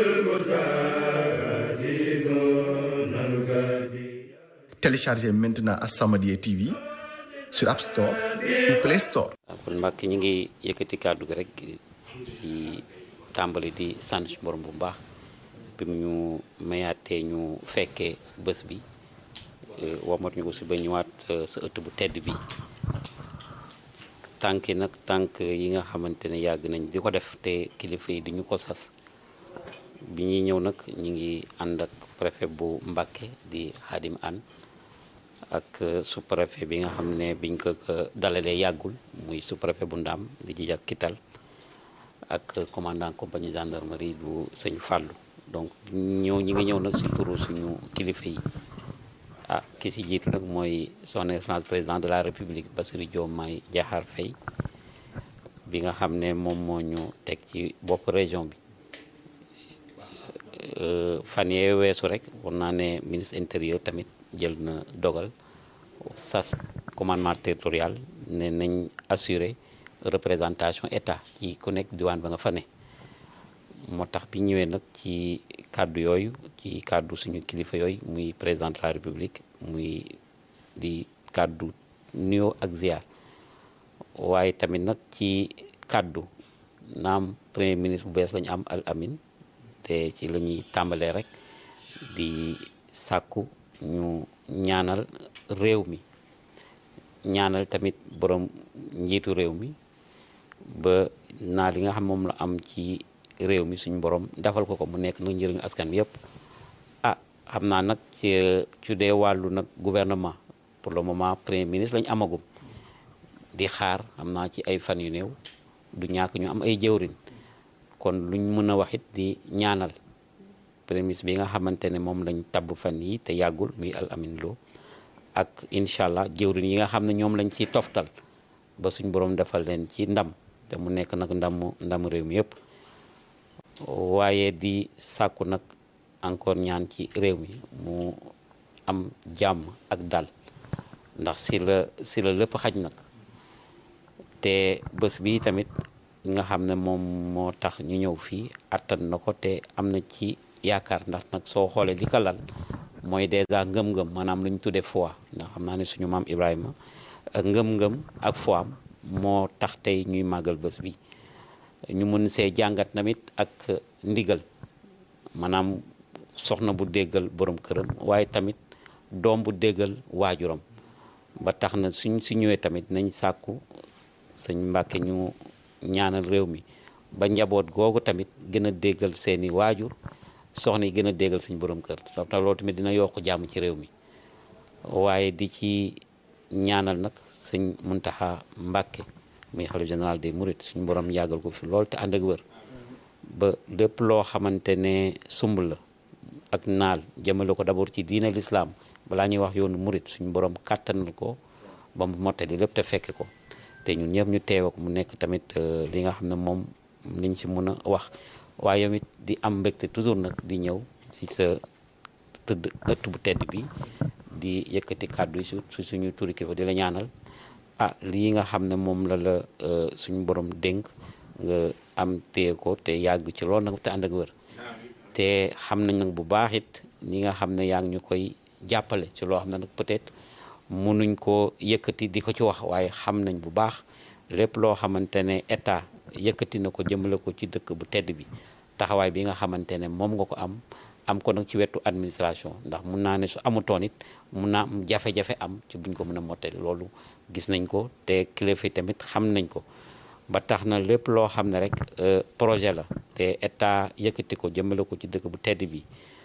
Téléchargez maintenant As-Samadiyya TV sur App Store ou Play Store. kon Mbàkke ñu ngi yëkkati kàddu gi rek ci tàmbali di sant ci borom bu baax bi mu ñu mayaatee ñu fekkee bés bi wamat ñu aussi ba ñëwaat sa ëtt bu tedd bi tànk yi nag tànk yi nga xamante ne yàgg nañ di ko def te kilifa yi di ñu ko sas bi ñuy ñëw nag ñu ngi ànd ak préfet bu Mbàkke di Xaadim An ak sous-préfet bi nga xam ne biñ ko dalalee yàggul muy sous-préfet bu Ndaam di ji ak Kital ak commandant compagnie gendarmerie bu sëñ Fàllu donc ñëw ñi nga ñëw nag si turu suñu kilifa yi ah ki si jiitu nag mooy son excellence président de la république Bassirou Diomaye Diakhar Faye bi nga xam ne moom moo ñu teg ci bopp région bi fan yee weesu rek war naa ne ministre intérieur tamit jël na dogal sas commandement territorial ne nañ assurer représentation état ci ku nekk diwaan ba nga fa ne moo tax bi ñëwee nag ci kàddu yooyu ci kàddu suñu kilifa yooyu muy président de la république muy di kàddu nuyoo ak ziar waaye tamit nag ci kàddu naam premier ministre bu bees lañu am al amin te ci la ñuy tàmbalee rek di sàkku ñu ñaanal réew mi ñaanal tamit borom njiitu réew mi ba naa li nga xam moom la am ci réew mi suñu borom defal ko ko mu nekk nag njëriñu askan bi yëpp ah xam naa nag ci ci dee wàllu nag gouvernement pour le moment premier ministre lañ amagum di xaar xam naa ci ay fan yu néew du ñàkk ñu am ay jëwrin kon luñ mën a wax it di ñaanal premier ministre bi nga xamante ne moom lañ tabb fan yi te yàggul muy al amin loo ak incha allah jëwrin yi nga xam ne ñoom lañ ciy toftal ba suñ borom defal leen ci ndam te mu nekk nag ndamu ndamu réew mi yëpp waaye di sàkku nag encore ñaan ci réew mi mu am jàmm ak dal ndax si la si la lépp xaj nag te bés bi tamit nga xam ne moom moo tax ñu ñëw fii attan na ko te am na ci yaakaar ndax nag soo xoolee li ko lal mooy dèjà ngëm-ngëm maanaam lu ñu tuddee foi ndax xam naa ne suñu maam Ibrahima ak ngëm-ngëm ak foi am moo tax tey ñuy màggal bés bi ñu mun see jàngat tamit ak ndigal maanaam soxna bu déggal borom këram waaye tamit doom bu déggal waajuram ba tax na suñ su ñëwee tamit nañ sàkku sëñ Mbàkke ñu ñaanal réew mi ba njaboot googu tamit gën a déggal seeni waajur soxna yi gën a déggal suñ borom kër te loolu tamit dina yokk jàmm ci réew mi waaye di ci ñaanal nag sëñ Muntaxa Mbàkke muy xalif général des mourides suñu borom yàggal ko fi lool te ànd ak wër ba lépp loo xamante ne sumb la ak naal jëmale ko d'abord ci diine l'islam balaa ñuy wax yoonu murit suñu borom kàttanal ko ba mu mottali lépp te fekke ko te ñun ñëpp ñu teewe ko mu nekk tamit li nga xam ne moom liñ ci mën a wax waaye tamit di am mbégte toujours nag di ñëw ci sa tëdd ëtt bu tedd bi di yëkkati kàddu yi su suñu turi kilifa di la ñaanal ah lii nga xam ne moom la la suñu borom dénk nga am téye ko te yàgg ci loolu nag te ànd ak wër te xam nañ nag bu baax it ñi nga xam ne yaa ngi ñu koy jàppale ci loo xam ne nag peut-être mënuñ ko yëkkati di ko ci wax waaye xam nañ bu baax lépp loo xamante ne état yëkkati na ko jëmale ko ci dëkk bu tedd bi taxawaay bi nga xamante ne moom nga ko am am ko nag ci wetu administration ndax mun naa ne su amutoon it mun naa am jafe-jafe am ci buñ ko mën a mottali loolu gis nañ ko te kilifa yi tamit xam nañ ko ba tax na lépp loo xam ne rek projet la te état yëkkati ko jëmale ko ci dëkk bu tedd bi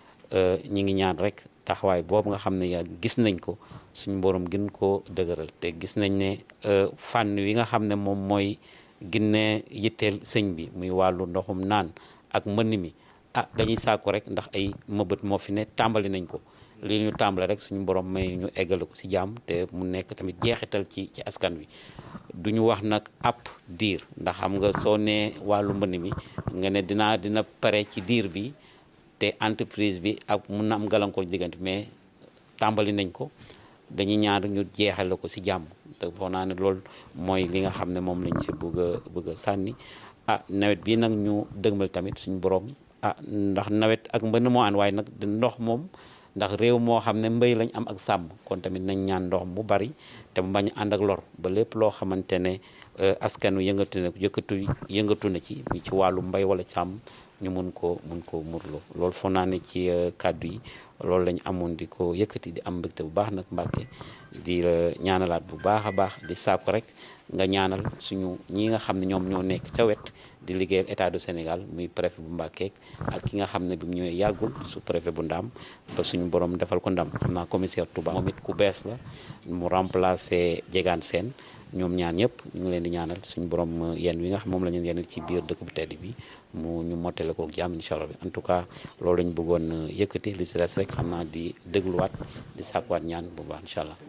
ñi ngi ñaan rek taxawaay boobu nga xam ne yaa gis nañ ko suñu borom gën koo dëgëral te gis nañ ne fànn wi nga xam ne moom mooy ginne yitteel sëñ bi muy wàllu ndoxum naan ak mbënn mi ah dañuy sàkku rek ndax ay mëbët moo fi ne tàmbali nañ ko li ñu tàmbale rek suñu borom may ñu eggale ko si jàmm te mu nekk tamit jeexital ci ci askan wi duñu wax nag app diir ndax xam nga soo nee wàllu mbënn mi nga ne dinaa dina pare ci diir bi te entreprise bi ak mun na am gàllankoor diggante mais tàmbali nañ ko dañuy ñaan rek ñu jeexale ko si jàmm te foog naa ne loolu mooy li nga xam ne moom lañ si bëgg a bëgg a sànni ah nawet bi nag ñu dëgmal tamit suñu borom ah ndax nawet ak mbënn moo ànd waaye nag ndox moom ndax réew moo xam ne mbéy lañ am ak sàmm kon tamit nañ ñaan ndox mu bari te mu bañ ànd ak lor ba lépp loo xamante ne askan wi yëngatu na yëkkatu yëngatu na ci ci wàllu mbay wala sàmm ñu mun ko mun ko murloo loolu foog naa ne ci kàddu yi loolu lañ amoon di ko yëkkati di am mbégte bu baax nag Mbàkke di la ñaanalaat bu baax a baax di sàkku rek nga ñaanal suñu ñi nga xam ne ñoom ñoo nekk ca wet di liggéeyal état du Sénégal muy préfet bu Mbàkke ak ki nga xam ne bi mu ñëwee yàggul su préfet bu Ndaam ba suñu borom defal ko ndam xam naa commissaire Touba moom it ku bees la mu remplacer Jegaan Seen ñoom ñaan ñëpp ñu ngi leen di ñaanal suñu borom yenn wi nga xam moom la ñu yenn ci biir dëkk bu tedd bi mu ñu mottale ko jàmm incha allah en tout cas loolu lañ bëggoon yëkkati li si des rek xam naa di dégluwaat di sàkkuwaat ñaan bu baax incha allah.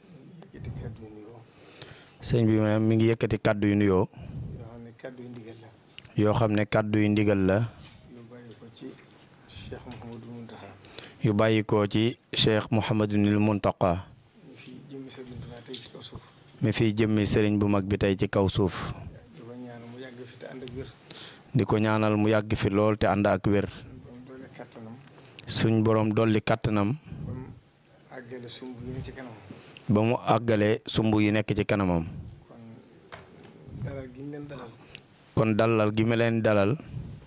sëñ bi maanaam mi ngi yëkkati kàddu yu nuyoo yoo xam ne kàddu yu ndigal la yu bàyyi ko ci cheikh Mouhamadunil Muntaqa mi fiy jëmmi sëriñ bu mag bi tey ci kaw suuf di ko ñaanal mu yàgg fi lool te ànd ak wér suñ borom dolli kàttanam ba mu àggale sumb yi nekk ci kanamam kon dalal gi ma leen dalal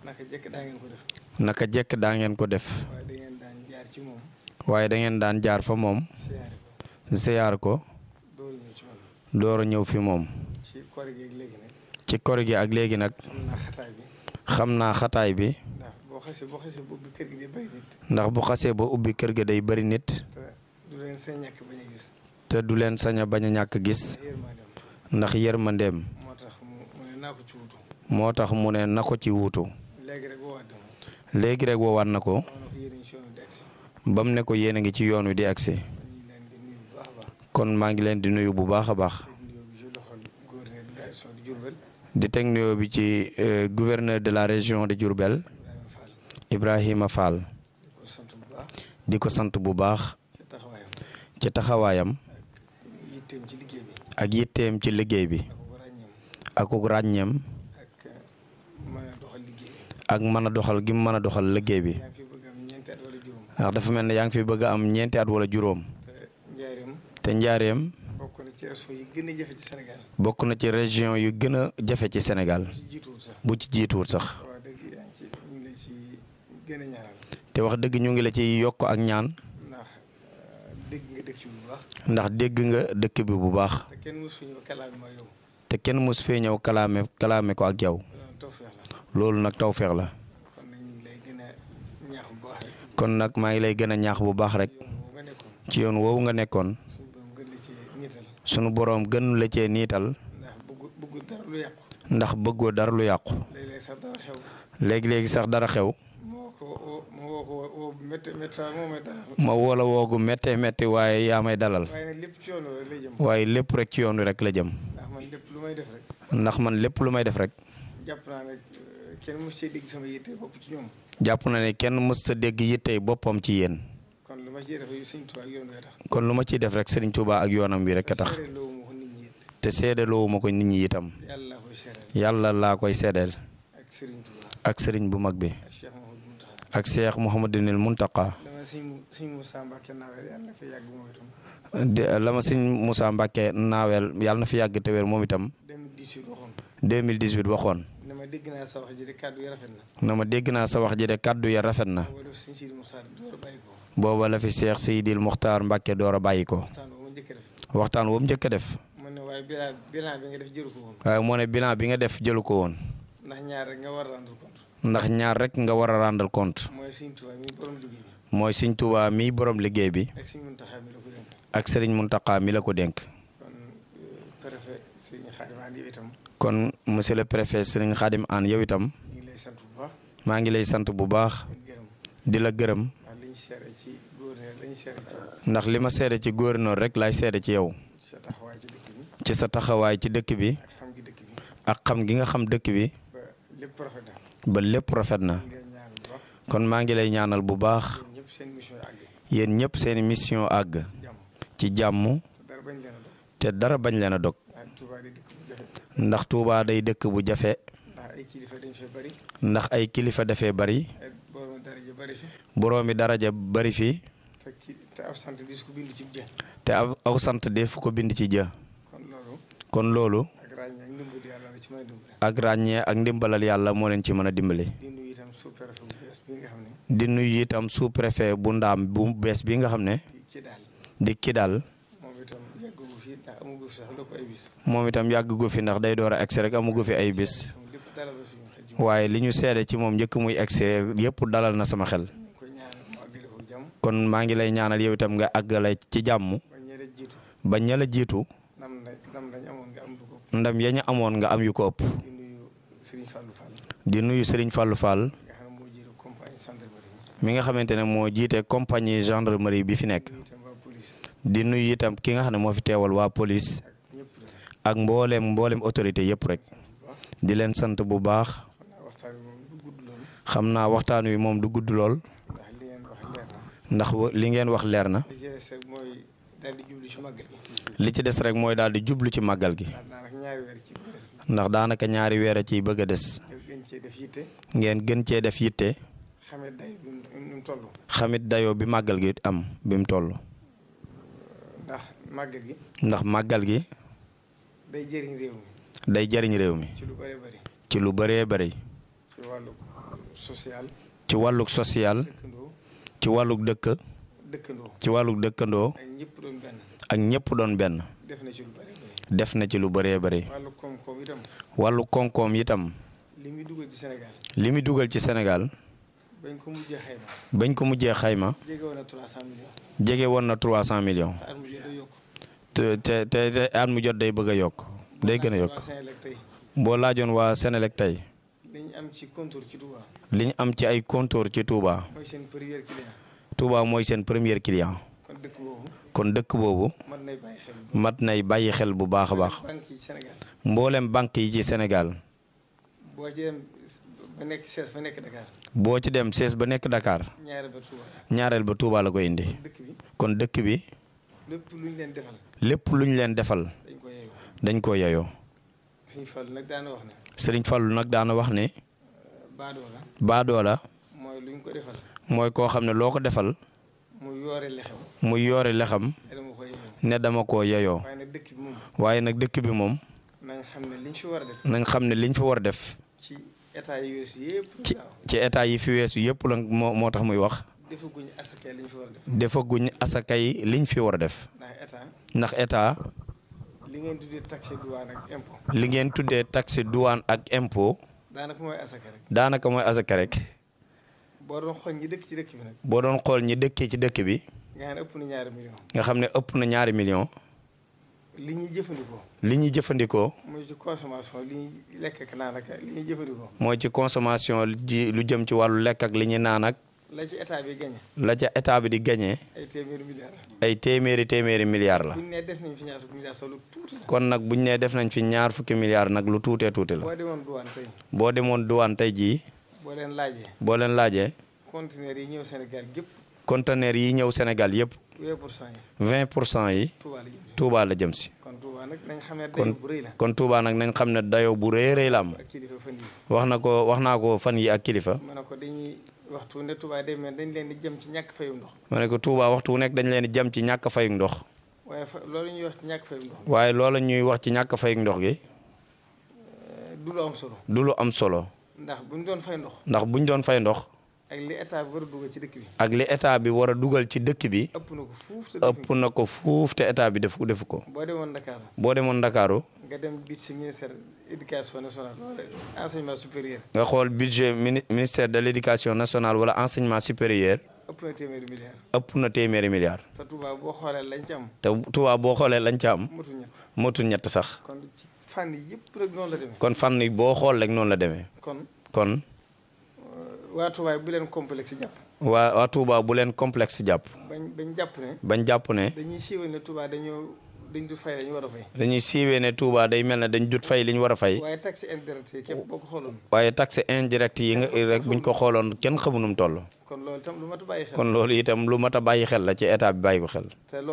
naka jekk daa ngeen ko def waaye da ngeen daan jaar fa moom siyaar ko door a ñëw fi moom ci kor gi ak léegi nag xam naa xataay bi ndax bu xasee ba ubbi kër ga day bari nit te du leen sañ a bañ a ñàkk gis ndax yërmandeem moo tax mu ne na ko ci wuutu léegi rek woowaat na ko ba mu ne ko yéen a ngi ci yoon wi di agsi kon maa ngi leen di nuyu bu baax a baax di teg nuyoo bi ci gouverneur de la région de Diourbel Ibrahima Fall di ko sant bu baax ci taxawaayam ak yitteem ci liggéey bi ak ràññeem ak mën a doxal gi mu mën a doxal liggéey bi ndax dafa mel ne yaa ngi fi bëgg a am ñeenti at wala juróom te njaareem bokk na ci région yu gën a jafe ci Sénégal bu ci jiituwul sax te wax dëgg ñu ngi la ci yokk ak ñaan ndax dégg nga dëkk bi bu baax te kenn mus fee ñëw kalaame kalaame ko ak yow loolu nag tawfeex la kon nag maa ngi lay gën a ñaax bu baax rek ci yoon woowu nga nekkoon sunu boroom gën la cee niital ndax bëggoo dara lu yàqu léegi-léegi sax dara xew ma woola woogu méttee métti waaye yaa may dalal waaye lépp rek ci yoon wi rek la jëm ndax man lépp lu may def rek jàpp na ne kenn mësta dégg yittey boppam ci yéen kon lu ma ciy def rek Serigne Touba ak yoonam wi rek a tax te seedaloowu ma ko nit ñi itam yàlla laa koy seedeel ak Serigne bu mag bi ak Cheikh Mouhamadinil Muntaqa la ma sëñ Moussa Mbacke naaweel yàlla na fi yàgg te wér moom itam 2018 waxoon na ma dégg naa sa wax ji de kàddu ya rafet na. na ma dégg naa sa wax ji de kàddu ya rafet na. booba la fi Cheikh Seydil Muxtaar Mbacke door a bàyyi ko. waxtaan woo mu njëkk a def. waaye bilan bilan bi nga def jëlu ko woon. waaye moo ne bilan bi nga def jëlu ko woon. ndax ñaar rek nga war a rendre compte. ndax ñaar rek nga war a rendre compte. mooy Sëriñ Tuubaa mi borom liggéey bi. mooy Sëriñ Tuubaa mii borom liggéey bi. ak Sëriñ Muntaxaa mi la ko dénk. ak Sëriñ Muntaxaa mi la ko dénk. kon préfet Sëriñ Xaadim Aan yow itam. kon monsieur le préfet Sëriñ Xaadim Aan yow itam. ñu ngi lay sant bu baax. maa ngi lay sant bu baax. di la gërëm. ndax li ñu seere ci gouverneur la ñu seere ci yow. ndax li ma seede ci gouverneur rek laay seede ci yow. sa taxawaay ci dëkk bi. ci sa taxawaay ci dëkk bi. ak xam gi dëkk bi. ak xam gi nga xam dëkk bi. ba lépp rafet na. ba lépp rafet na. ñu ngi lay ñaan bu baax. kon maa ngi lay ñaanal bu baax. yéen ñëpp seen mission àgg. yéen ñëpp seeni mission àgg. jàmm ci jàmm te dara bañ leen a dog te dara bañ leen a dog ndax Touba day dëkk bu jafe ndax Touba day dëkk bu jafe ndax ay kilifa dañ fee bari ndax ay kilifa dafee bari ay borom daraja bari fi boroomi daraja bari fi te ki te ab sant di su ko bind ci jë te aw aw sant def ko bind ci jë kon loolu kon loolu ak ràññee ak ndimbal yàlla la ci mën a dimbale ak ràññee ak ndimbalal yàlla moo leen ci mën a dimbali di nuyu itam sous-préfet bu bees bi nga xam ne di nuyu itam sous préfet bu ndaam bu bees bi nga xam ne di ci daal di ki daal moom itam yàggu fi ndax amugu fi sax lépp ay bis moom itam yàgg gu fi ndax day door a egsi rek amugu fi ay bis moom lépp dalal la suñu xel ji waaye li ñu seede ci moom njëkk muy egsi yëpp dalal na sama xel ñu ngi koy ñaan mu àggale ko jàmm kon maa ngi lay ñaanal yow itam nga àggale ci jàmm ba ñeele jiitu ba ña la jiitu nam na nam lañ amoon nga am du ko ndam ya ñu amoon nga am yu ko ëpp di nuyu Serigne Fallou Fall di nuyu Serigne Fallou Fall nga xam ne moo jiitu compagnie gendarmerie mi nga xamante ne moo jiite compagnie gendarmerie bi fi nekk nuyu itam waa police di nuyu itam ki nga xam ne moo fi teewal waa police ak ñëpp rek ak mbooleem mbooleem autorité yëpp rek di leen sant bu baax xam naa waxtaan bi moom du gudd loolu xam naa waxtaan wi moom du gudd lool ndax li ngeen wax leer na ndax wa- li ngeen wax leer na li ci des rek mooy daal di jublu ci màggal gi li ci des rek mooy daal di jublu ci màggal gi ndax daanaka ñaari weer ci biir ndax daanaka ñaari weer a ciy bëgg a des def gën cee def yitte ngeen gën cee def yitte xamee day bi nu mu toll xamit dayoo bi màggal gi am bi mu toll ndax màggal gi ndax màggal gi day jëriñ réew mi day jariñ réew mi ci lu bëree bëri ci lu bëree bëri ci wàllu social ci wàllug social dëkkandoo ci wàllug dëkk dëkkandoo ci wàllug dëkkandoo ak ñëpp doon benn ak ñëpp doon benn def na ci lu bëree bëri def na ci lu bëree bëri wàllu koom-koom itam wàllu koom-koom itam li muy dugal ci Sénégal li muy dugal ci Sénégal bañ ko mujjee xayma bañ ko mujjee xayma jege woon na 300 millions jege woon na 300 millions te at mu jot day yokk te te te te at mu jot day bëgg a yokk day gën a yokk waa Sénégal tey boo laajoon waa Sénélec tey li ñu am ci contour ci Touba li ñu am ci ay compteur ci Touba mooy seen premier client Touba mooy seen premier client kon dëkk boobu kon dëkk boobu mën nay bàyyi xel mat nay bàyyi xel bu baax a baax banque yi Sénégal mboolem banque yi ci Sénégal boo ci dem ba nekk sees ba nekk Dakar boo ci dem sees ba nekk Dakar ñaari ba Touba ñaareel ba Touba la ko indi dëkk bi kon dëkk bi lépp lu ñu leen defal lépp lu ñu leen defal dañ ko yeeyoo dañ ko yeyoo suñu Fall nag daana wax ne Sëriñ Fallu nag daana wax ne baadoo la baadoola mooy lu ñu ko defal mooy koo xam ne loo ko defal mu yoore lexew muy yoore lexam te dama ko yeeyoo ne dama koo yeyoo waaye nag dëkk bi moom waaye nag dëkk bi moom nañ xam ne liñ fi war a def nañ xam ne liñ fi war a def ci état yi weesu yëpp ci daaw ci état yi fi weesu yëpp la moo moo tax muy wax defaguñu asakee liñ fi war a def defaguñ asakay liñ fi war a def ndax état ndax état li ngeen tuddee taxe douane ak impôt li ngeen tuddee taxe douane ak impôt daanaka mooy asaka rek daanaka mooy asaka rek boo doon xool ñi dëkk ci dëkk bi nag boo doon xool ñi dëkkee ci dëkk bi nga xam ne ëpp na ñaari million nga xam ne ëpp na ñaari million li ñuy jëfandikoo li ñuy jëfandikoo mooy ci consommation li ñuy lekk ak naan ak li ñuy jëfandikoo mooy ci consommation ji lu jëm ci wàllu lekk ak li ñuy naan ak la ci état bi gagné la ca état bi di gagné ay téeméeri milliards ay téeméeri téeméeri milliards la buñ ne def nañ fi ñaar fukki milliards solo tuuti la kon nag buñ nee def nañ fi ñaar fukki milliards nag lu tuutee tuuti la boo demoon douane tey boo demoon douane tey jii boo leen laajee boo leen laajee conteneurs yi ñëw Sénégal gépp conteneur yi ñëw Sénégal yëpp 20 pour cent yi 20 pour cent yi Touba la jëm si Touba la jëm si kon Touba nag nañ xam ne kon dayo bu rëy la kon Touba nag nañ xam ne dayoo bu rëy rëy la am ak kilifa fan yi wax na ko wax naa ko fan yi ak kilifa ma ne ko dañuy waxtu ne Touba day mel dañ leen di jëm ci ñàkk fayum ndox ma ne ko Touba waxtu wu nekk dañ leen di jëm ci ñàkk fayug ndox waaye fa loolu ñuy wax ci ñàkk fayum ndox waaye loola ñuy wax ci ñàkk fayug ndox gi du lu am solo du lu am solo ndax buñ doon fay ndox ndax buñ doon fay ndox ak li état bi war a dugal ci dëkk bi ak li état bi war a dugal ci dëkk bi ëpp na ko fuuf te ëpp na ko fuuf te état bi defu defu ko boo demoon Dakar boo demoon Ndakaaru nga dem bit si ministère éducation nationale wala enseignement supérieur nga xool budget mini ministère de l' éducation nationale wala enseignement supérieur ëpp na téeméeri milliards ëpp na téeméeri milliards te Touba boo xoolee lañ ci am te Touba boo xoolee lañ ca am motul ñett motul ñett sax kon ci fànn yi yëpp rek noonu la demee kon fànn yi boo xool rek noonu la demee kon kon waa Touba bu leen complexe jàpp waa waa Touba bu leen complexe jàpp bañ bañ jàpp ne bañ jàpp ne dañuy siiwal ne Touba dañoo dañ du fay dañu war a fay dañuy siiwee ne Touba day mel ne dañ jut fay li ñu war a fay waaye taxe indirecte yi képp boo ko xooloon waaye taxe indirect yi nga rek buñ ko xooloon kenn xamunum toll kon loolu itam lu mat a bàyyi xel kon loolu itam lu mat a bàyyi xel la ci état bi bàyyi ko xel te loolu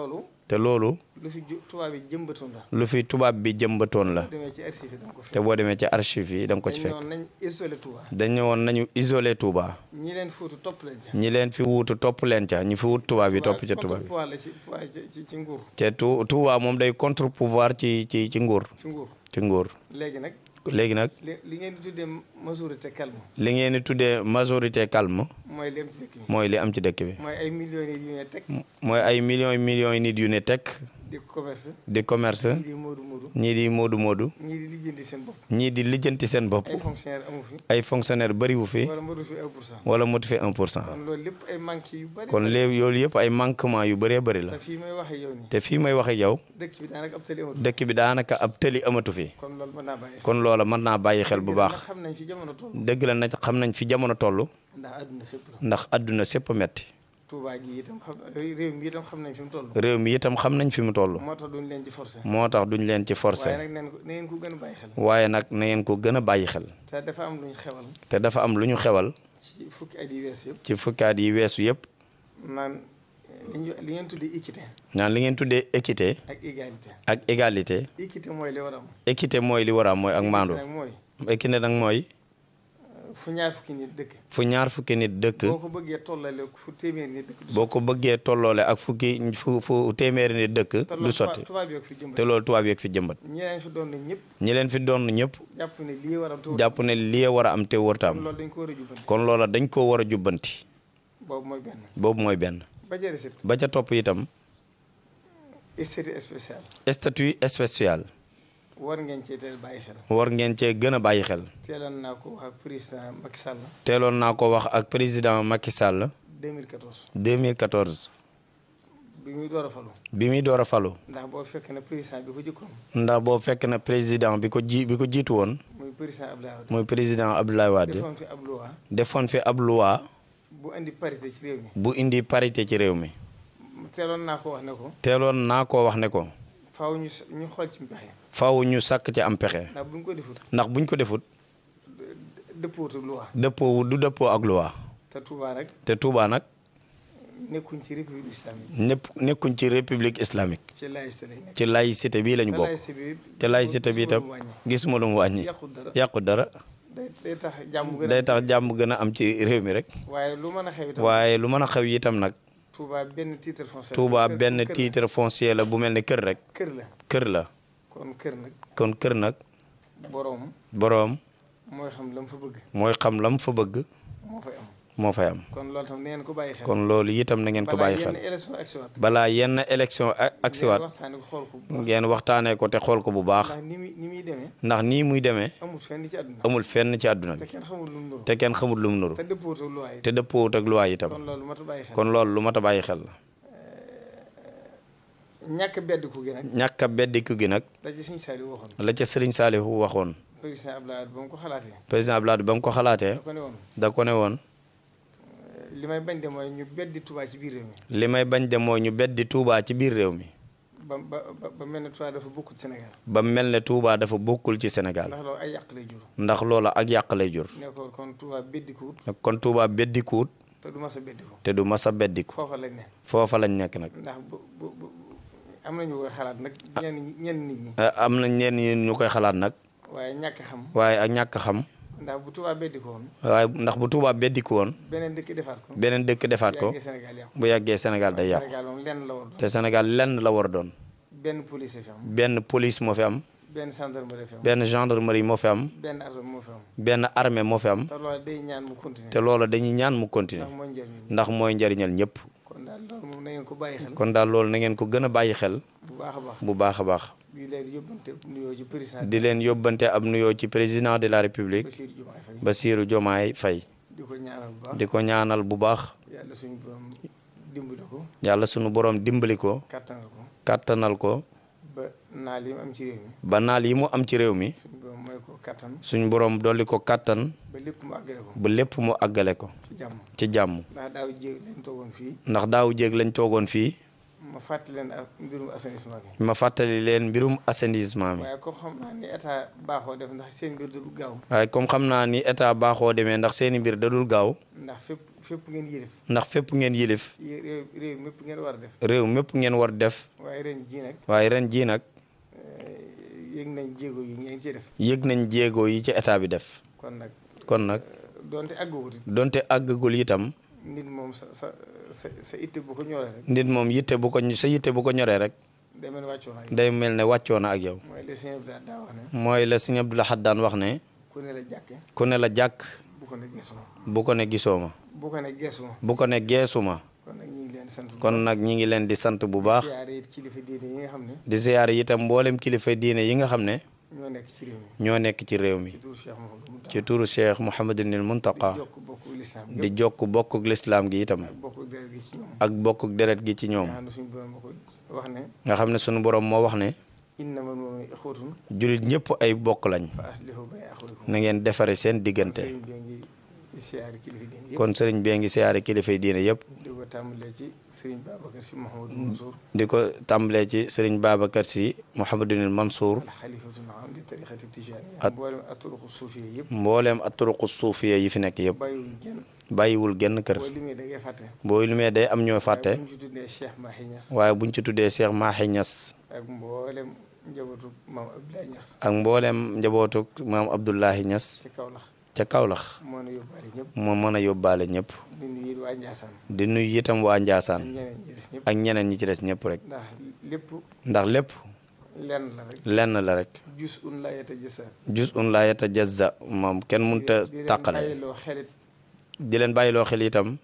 te loolu lu fi ju tubaab yi jëmbatoon la lu fi tubaab bi jëmbatoon la demee ci archive yi da nga ko te boo demee ci archive yi da nga ko ci dañ fekk noonu nañ isolé Touba dañ ne woon nañu isolé Touba ñi leen fuutu topp leen ca ñi leen fi wuutu topp leen ca ñi fi wut tubaab yi topp ca tubaab yi pouvoir la ci pouvoir ci ci- ci nguur te tu Touba moom day contre pouvoir ci ci ci nguur ci nguur ci nguur léegi nag léegi nag li li ngeen di tuddee majorité calme li ngeen di tuddee majorité calme mooy li am ci dëkk bi mooy li am ci dëkk bi mooy ay millions yi yu ne teg mooy ay millions yi millions yi nit yu ne tekk di commerce di commerce ñii di moodu moodu ñii di moodu moodu ñii di lijjanti seen bopp ñii di lijjanti seen bopp ay fonctionnaire amu fi ay fonctionnaire bëriwu fi wala madu fi un pour cent wala motu fi un pour cent kon loolu lépp ay manque yu bari kon léegi yoolu yëpp ay manquement yu bëree bëri la te fii may waxe yow nii te fii may wax ak yow dëkk bi daanaka ab tali amatu dëkk bi daanaka ab tëli amatu fi kon loolu mën naa bàyyi kon loola mën naa bàyyi xel bu ndax baax xam nañ fi jamono toll dëgg la nag xam nañ fi jamono toll ndax àdduna sépp la ndax àdduna sépp a metti Touba gi itam xam réew mi itam xam nañ fi mu toll réew mi itam xam nañ fi mu toll moo tax duñ leen ci forcé moo tax duñ leen ci waaye forcé nag neen ko na ngeen ko gën a bàyyi xel waaye nag na ngeen ko gën a bàyyi xel te dafa am lu ñu xewal te dafa am lu ñu xewal ci fukki at yi wees yëpp ci fukkaat yi weesu yëpp naan li ñu li ngeen tuddee équité naan li ngeen tuddee équité ak égalité ak égalité équité mooy li war a am équité mooy li war a am mooy ak maandu nag mooy équité nag mooy fu ñaar fukki nit dëkk fu ñaar fukki nit dëkk boo ko bëggee tollale fu téeméer nit dëkk du boo ko bëggee tolloole ak fukki fu fu téeméeri nit dëkk te du loolu sotti tubaab yi ak fi jëmbat te loolu tubaab yeeg fi jëmbat ñi leen fi doon ñëpp ñi leen fi doon ñëpp jàpp ne lii war a tuur jàpp ne lii war a am te wërta kon am loolu dañ ko war a jubbanti kon loola dañ koo war a jubbanti boobu mooy benn boobu mooy benn ba ca recette ba ca topp itam statut spécial statut spécial war ngeen cee teel bàyyi xel war ngeen cee gën a bàyyi xel teeloon naa ko wax ak président Macky Sall teeloon naa ko wax ak président Macky Sall 2014 2014 bi muy door a falu bi muy door a falu ndax boo fekk na président bi ko jëkkoon ndax boo fekk na président bi ko ji bi ko jiitu woon muy président Abdoulaye Wade muy président Abdoulaye Wade defoon fi ab loi defoon fi ab loi bu indi parité ci réew mi bu indi parité ci réew mi teeloon naa ko wax ne ko teeloon naa ko wax ne ko faaw ñu s- ñu xool ci pexe faaw ñu sàkk ci am pexe ndax bu ñu ko defut ndax buñ ko defut dëppootu loi dëppoo du dëppoo ak loi te Touba rek te Touba nag nekkuñ ci république islamique ñëpp nekkuñ ci république islamique ci laïcité lay nekk ci laïcité bii lañu te bokk laïcité bi te laïcité bi itam gisuma lu mu wàññi yàqut dara yàqu dara day day tax jàmm gën a day tax jàmm gën a am ci réew mi rek waaye lu mën a xew itam waaye lu mën a xew itam nag Touba benn titre foncier Touba kër- benn kër la. titre foncier la bu mel ne kër rek kër la kër la kon kër nag kon kër nag boroom boroom mooy xam la mu fa bëgg mooy xam lam fa bëgg moo fay am moo fay am kon loolu tam neen ko bàyyi xel kon loolu itam na ngeen ko balaa bàyyi xel yenn élection ak siwaat balaa yenn élection ak ak siwaat waxtaane ko xool ko bu baax ngeen waxtaanee ko te xool ko bu baax ndax ni muy ni muy demee ndax nii muy demee amul fenn ci àdduna amul fenn ci àdduna te bi kenn xamul lu mu nuru te kenn xamul lu mu nuru te dëppootu loi yi te dëppoowut ak loi itam kon loolu mat a bàyyi xel kon loolu lu mat a bàyyi xel la ñàkk bedd ku gi nag ñàkk a beddiku gi nag da ci Sëñ Saliou waxoon la ca Serigne Saliou waxoon président Abdoulaye Wade ba mu ko xalaatee président Abdoulaye ba mu ko xalaatee da ko ne woon da ko ne woon li may bañ de mooy ñu beddi Touba ci biir réew mi li may bañ de mooy ñu beddi Touba ci biir réew mi ba ba ba ba mel ne Touba dafa bokkul Sénégal ba mel ne Touba dafa bokkul ci Sénégal ndax loolu ay yàq lay jur ndax loola ak yàq lay jur ne ko kon Touba beddikuwut kon Touba beddikuwut te du mas a beddiku te du mas a beddiku foofa lañ ne foofa lañ nekk nag ndax bu bu bu am nañu koy xalaat nag ñenn ñi ñenn nit ñi Eh, am na ñenn ñi ñu koy xalaat nag waaye ñàkk xam waaye ak ñàkk xam ndax bu Touba beddiku woon waaye ndax bu Touba beddiku woon beneen dëkk defaat ko beneen dëkk defaat ko yàggee Sénégal yàqu bu yàggee Sénégal day yàqu Sénégal moom lenn la war doon te Sénégal lenn la war a doon benn police fi am benn police moo fi am benn gendarmerie fi am benn gendarmerie moo fi am benn arme moo fi am benn armée moo fi am te loolu day ñaan mu continuer te loola dañuy ñaan mu continuer ndax mooy njëriñ ndax mooy njariñal ñëpp kon daal loolu moom na ngeen ko bàyyi xel kon daal loolu na ngeen ko gën a bàyyi xel bu baax a baax bu baax a baax di leen yóbbante nuyoo ci président di leen yóbbante ab nuyoo ci président de la république Bassirou Diomaye Bassirou Diomaye Faye Faye di ko ñaanal bu baax di ko ñaanal bu baax yàlla suñu borom dimbali ko yàlla sunu borom dimbali ko kattanal ko kàttanal ko ba naal yi mu am ci réew mi ba naal yi mu am ci réew mi suñu borom mooy ko kattan suñu borom dolli ko kàttan ba lépp mu àggale ko ba lépp mu àggale ko ci jàmm ci jàmm ndax daaw jéeg lañ toogoon fii ndax daaw jéeg lañ toogoon fii ma fàttali leen ak mbirum assainissement bi. ma fàttali leen mbirum assainissement bi waaye ko xam naa ni état baaxoo def ndax seen mbir du gaaw. waaye comme xam naa ni état baaxoo demee ndax seeni mbir dadul gaaw ndax fépp fépp ngeen yilif. ndax fépp ngeen yilif yé- réew réew mépp ngeen war a def. réew mépp ngeen war def waaye ren jii nag waaye ren jii nag yëg nañ jéego yi ngeen ciy def. yëg nañ jéego yi ci état bi def kon nag kon nag donte àgguwut it donte àggagul itam nit moom sa sa sa sa itte bu ko ñoree rek. nit moom yitte bu ko sa yitte bu ko ñoree rek day mel ni wàccoo naa day mel ne wàccoo na ak yow mooy les sëñ bi daa wax ne. mooy la sëñ Abdou Lahad daan wax ne ku ne la jàkke ku ne la jàkk bu ko ne geesuma bu ko ne gisoo ma bu ko ne geesuma bu ko ne geesu ma kon nag ñu ngi leen sant bu kon nag ñi ngi leen di sant bu baax siyaare it kilifa diine yi nga xam ne di siyaare itam mboolem kilifa diine yi nga xam ne ñoo nekk ci réew mi ñoo nekk ci réew mi ci turu Cheikh Mouhamadou Mountakha ci turu Cheikh Mouhamadunil Muntaqa di jokk bokk lislaam di jokk bokkuk lislaam gi itam ak bokk deret gi ci ñoom ak bokkuk deret gi ci ñoom nga xam ne suñu borom ma ko wax ne nga xam ne sunu borom moo wax ne innamal mu'minuuna ixwatun jullit ñëpp ay bokk lañ fa aslihu bayna axawaykum na ngeen defare seen diggante sëriñ bi ngi siyaare kilifa diine yëpp kon sëriñ bee ngi siyaare kilifay diine yëpp di ko tàmbalee ci sëriñ Babacar si Mouhamadou Mansour di ko tàmbalee ci sëriñ Babacar si Mouhamadunil Mansour al xalifatul aam li tariqati tijaaniya At- mboolem aturuqu suufiya yëpp mbooleem aturuqu suufiya yi fi nekk yëpp bàyyiwuñ genn bàyyiwul genn kër boo limee da ngay fàtte boo limee day am ñoo fàtte waaye bu ñu ci tuddee Cheikh Mahi Niass waaye buñ ci tuddee Cheikh Mahi Niass ak mboolem njabootu maam Abdoulaye Niass ak mboolem njabootuk maam Abdoulahi Niass ci Kaolack ca Kaolack moo na yóbbaale ñëpp moo mën a yóbbaale ñëpp di nuyu waa Ndiassane di nuyu itam waa ak Njaasaan ñeneen ñi des ñëpp ak ñeneen ñi ci des ñëpp rek ndax lépp ndax lépp lenn la rek lenn la rek jus un la yeta jësa jus un laa yatajazza moom kenn mënta di leen tàqale bàyyiloo xelit di leen bàyyiloo xel itam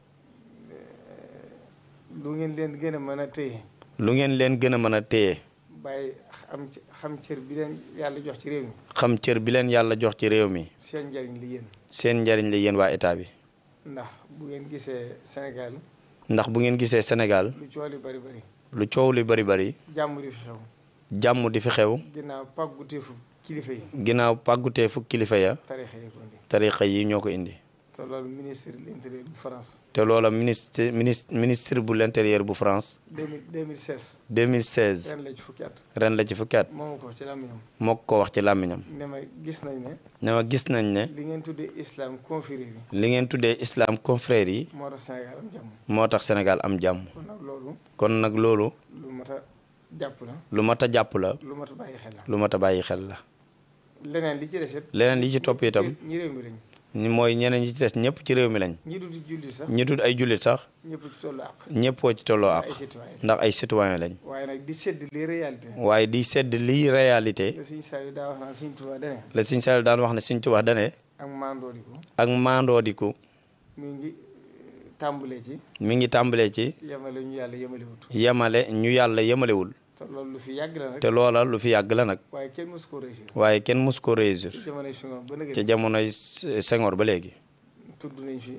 lu ngeen leen gën a mën a téye lu ngeen leen gën a mën a téye bàyyi am ci xam cër bi leen yàlla jox ci réew mi xam cër bi leen yàlla jox ci réew mi seen njariñ li yéen seen njariñ la yéen waa état bi ndax bu ngeen gisee Sénégal ndax bu ngeen gisee Sénégal lu coow li bari bari lu coow li bari bari jàmm di fi xew jàmm di fi xew ginnaaw pàgguteefu kilifa yi ginnaaw pàggutee fu kilifa ya tarixa yi ko indi tarixa yi ñoo ko indi te loolu ministre de l'intérieur bu France te loola ministre ministre ministre bu l'intérieur bu France 2000 2016 2016 ren la ci fukki at ren la ci fukki at moomu ko ci làmmiñam moo ko wax ci làmmiñam ne ma gis nañ ne ne ma gis nañ ne li ngeen tuddee islam confrérie yi li ngeen tuddee islam confrère yi moo tax Sénégal am jàmm moo tax Sénégal am jàmm kon nag loolu kon nag loolu lu mat a jàpp la lu mat a jàpp la lu mat a bàyyi xel la lu mat a bàyyi xel la leneen li ci des it leneen li ci topp itam ñi réew mi lañ ñi mooy ñeneen ñi ci des ñëpp ci réew mi lañ ñi dul julli sax ñi tudd ay jullit sax ñëpp ci tollu àq ñëppoo ci tolloo ak ay citoyen ndax ay citoyen lañ waaye nag di sedd les réalités waaye di sedd liy réalité la suñu saa yi daa wax naan suñu Tuubaa dane la Sëñ Saaliw daan wax ne Sëñ Tuubaa dane ak mandooriku ak maandoodiku mi ngi tàmbalee ci mi ngi tàmbalee ci yemale ñu yàlla yemalewut yemale ñu yàlla yemalewul te loolu lu fi yàgg la nag te loola lu fi yàgg la nag waaye kenn mësu ko réussir waaye kenn mus ko réussir ci jamonoy Senghor ba nëgë ca jamonoy Senghor ba léegi tudd nañ fi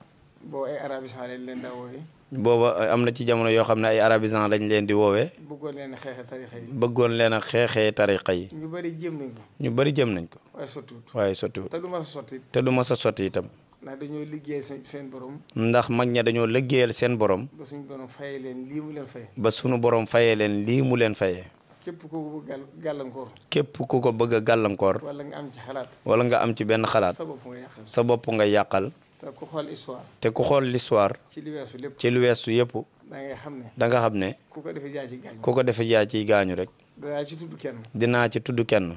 boo ay arabisant lañ leen daa wooye booba am na ci jamono yoo xam ne ay arabisant lañ leen di woowee bëggoon leen xeexe tarixa yi bëggoon leen a xeexee tariqa yi ñu bëri jéem nañ ko ñu bari jëm nañ ko waaye sottiwut waaye sottiwut te du ma sa sotti te du mas a sotti itam ndax dañoo liggéey seen seen borom ndax mag ña dañoo liggéeyal seen borom ba suñu borom fayee leen lii mu leen fay ba sunu borom fayee leen lii mu leen fayee képp ku ko gàll gàllankoor képp ku ko bëgg a gàllankoor wala nga am ci xalaat wala nga am ci benn xalaat sa bopp nga yàqal sa bopp nga yàqal te ku xool histoire te ku xool l'histoire ci li weesu lépp ci lu weesu yëpp da ngay xam ne da nga xam ne ku ko defee jaay ci gaañ ku ko defee yaa ciy gaañu rek danaa ci tudd kenn dinaa ci tudd kenn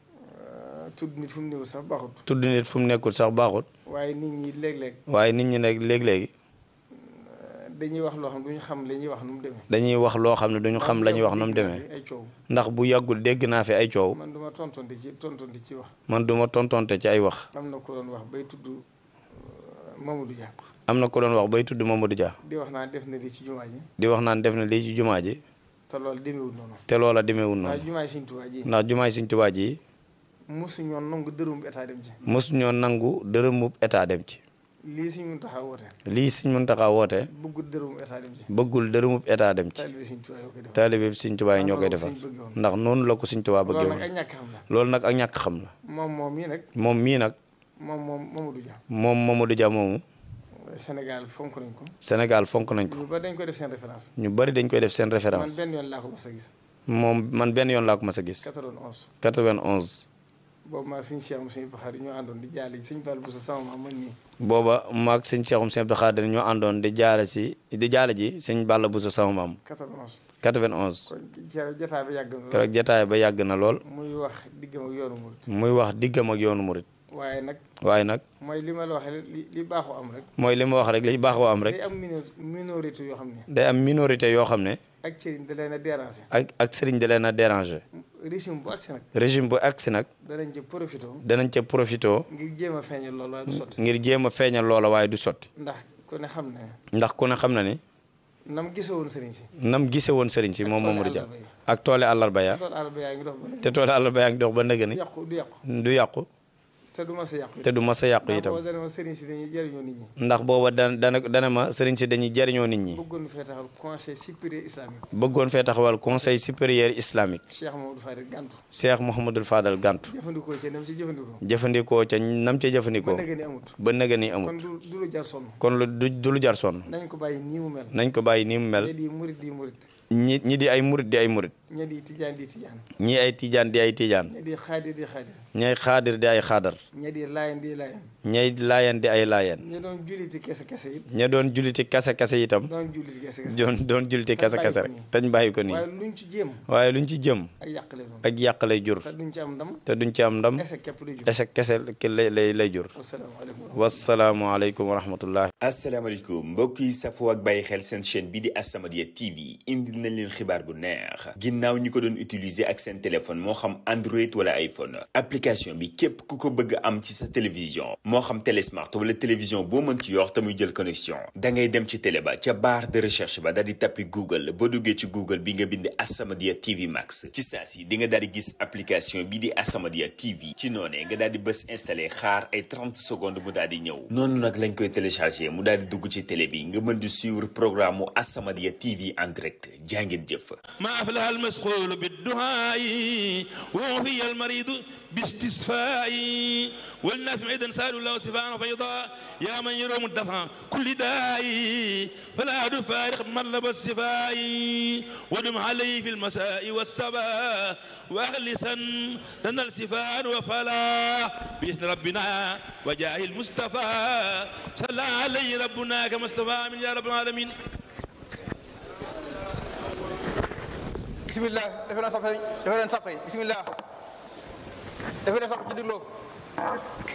tudd nit fu mu néew sax baaxut tudd nit fu mu nekkul sax baaxut waaye nit ñi léeg-léeg waaye nit ñi nag léegi-léegi dañuy wax loo xam duñu xam la ñuy wax nu mu demee dañuy wax loo xam ne duñu xam la ñuy wax nu mu demee ay coow ndax bu yàggul dégg naa fi ay coow man duma tontonte ci tontonte ci wax man duma tontonte ci ay wax am na ko doon wax bay tudd Mamadou Dia am na ko doon wax bay tudd Mamadou Dia di wax naa def na lii ci jumaa ji di wax naan def na lii ci jumaa ji te loolu demeewul noonu te loola demeewul waaye noonu jumaa ji Sëñ Tuubaa ji ndax jumaay Sëñ Tuubaa ji mosu ñoon nangu dërëm état dem ci mosu ñoo nangu dërëmub état dem ci lii Sëñ Muntaxa woote lii Sëñ Muntaxa woote bëggul dërëm état dem ci bëggul dërëmub état dem ci taalibe Sëñ Tuubaa yoo koy def taalibe bi Sëñ Tuubaa yi ñoo koy defal ndax noonu la ko Sëñ Tuubaa bëggee loolu nag woon ak ñàkk xam la loolu nag ak ñàkk xam la moom moom mii nag moom mii nag moom moom Mamadou Dia moom Mamadou Dia moomu Sénégal fonk nañ ko. Sénégal fonk nañ ko ñu bari dañ koy def seen référence. ñu bari dañ koy def seen man référence benn yoon laa ko mos a gis. moom man benn yoon laa ko mas a gis 91. 91 boobu maa suñu Cheikh suñu Baxaar ñoo àndoon di jaale ji suñu Balla Bousso sama maam man nii. booba maag sëñ Seexum Sëñ Abdou Khadir ñoo àndoon di jaale si di jaale ji sëñ Balla Bousso sama maam 91. 91 kon keroog jotaay ba yàgg na lool. keroog jotaay ba yàgg na lool muy wax diggam ak yoonu murit. muy wax diggam ak yoonu murit waaye nag waaye nag mooy li ma la waxee li li baaxoo am rek. mooy li ma wax rek li baaxoo am rek day am mino minorité yoo xam ne. day am minorité yoo xam ne ak cëriñ da leen a déranger. ak ak sëriñ da leen a déranger régime bu agsi nag. régime bu agsi nag danañ ci profité. danañ ca profité ngir jéem a feeñal loolu waaye du sotti. ngir jéem a feeñal loola waaye du sotti ndax ku ne xam ne ndax ku ne xam na ni nam gisee woon sëriñ si. nam gise woon sëriñ si moom tooli Mamadou Dia àllarba yi. ak toole àllarba ya tool àll ba yaa ngi dox ba léegi. te toole àllarba yaa ngi dox ba nëgë ni du yàqu du yàqu. du yàqu te du ma sa yàqu. te du mas a yàqu ndax itam boo dana ma sëriñ si dañuy jëriñoo nit ñi. ndax booba dana dana dana ma sëriñ si dañuy jariñoo nit ñi bëggoon fee taxal conseil supérieur islamique. bëggoon fee taxawal conseil supérieur islamique Cheikh Mamadou Fadil Gantu. Cheikh Mouhamadul Fadal Gantu jëfandikoo ci nam ci jëfandikoo. jëfandikoo ca nam ca ba jëfandikoo nëgë ni amut. ba nëga ni kon amul du du lu jar sonn. kon lu du du lu jar sonn nañ ko bàyyi nii mu mel. nañ ko bàyyi nii mu mel ña di murit di murit. ñi ñi di ay murit di ay murit ña di tijaan di tijaan. ñii ay tijaan di ay tijaan ña di xaadir di xaadir. ñay xaadir di ay xaadar ña di laayan di laayan. ñay laayeen di ay laayeen ña doon julliti kese kese it. ña doon julliti kase kase itam doon julliti kese kese. doon doon julliti kase kase rek tañ bàyyi ko nii waaye luñ ci jéem. waaye luñ ci jëm ak yàq lay doon. ak yàq lay jur te duñ ci am ndam. te duñ ci am ndam échec képp lay jur. échec kese ki lay lay lay jur wasalaamaaleykum. wasalaamualeykum wa rahmatullah asalaamaaleykum mbokk yi safoo ak bàyyi xel seen chaîne bi di As-Samadiyya TV indil nañ leen xibaar bu neex ginnaaw ñi ko doon utiliser ak seen téléphone moo xam Android wala iPhone application bi képp ku ko bëgg am ci sa télévision moo xam télé smart wala télévision boo mën ci yor te muy jël connexion da ngay dem ci télé ba ca barre de recherche ba daal di tappi Google boo duggee ci Google bi nga bind As-Samadiyya TV Max ci saa si di nga daal di gis application bi di As-Samadiyya TV ci noonee nga daal di bës installé xaar ay 30 secondes mu daal di ñëw noonu nag lañ koy téléchargé mu daal di dugg ci télé bi nga mën di suivre programme mu As-Samadiyya TV en direct jàngeen jëf ما أفلح المسخول بالدعاء ووفي المريض باستشفاء والناس معيدا سالوا له صفاء فيضاء يا من يروم الدفع كل داء فلا تفارق مطلب الصفاء ودم عليه في المساء والصباح واخلصا لنا الصفاء وفلاح بإذن ربنا وجاه المصطفى صلى عليه ربنا كما اصطفى من يا رب العالمين bisimilah defe naa soppe defe naa soppe bisimilah defe naa soppe ci digloo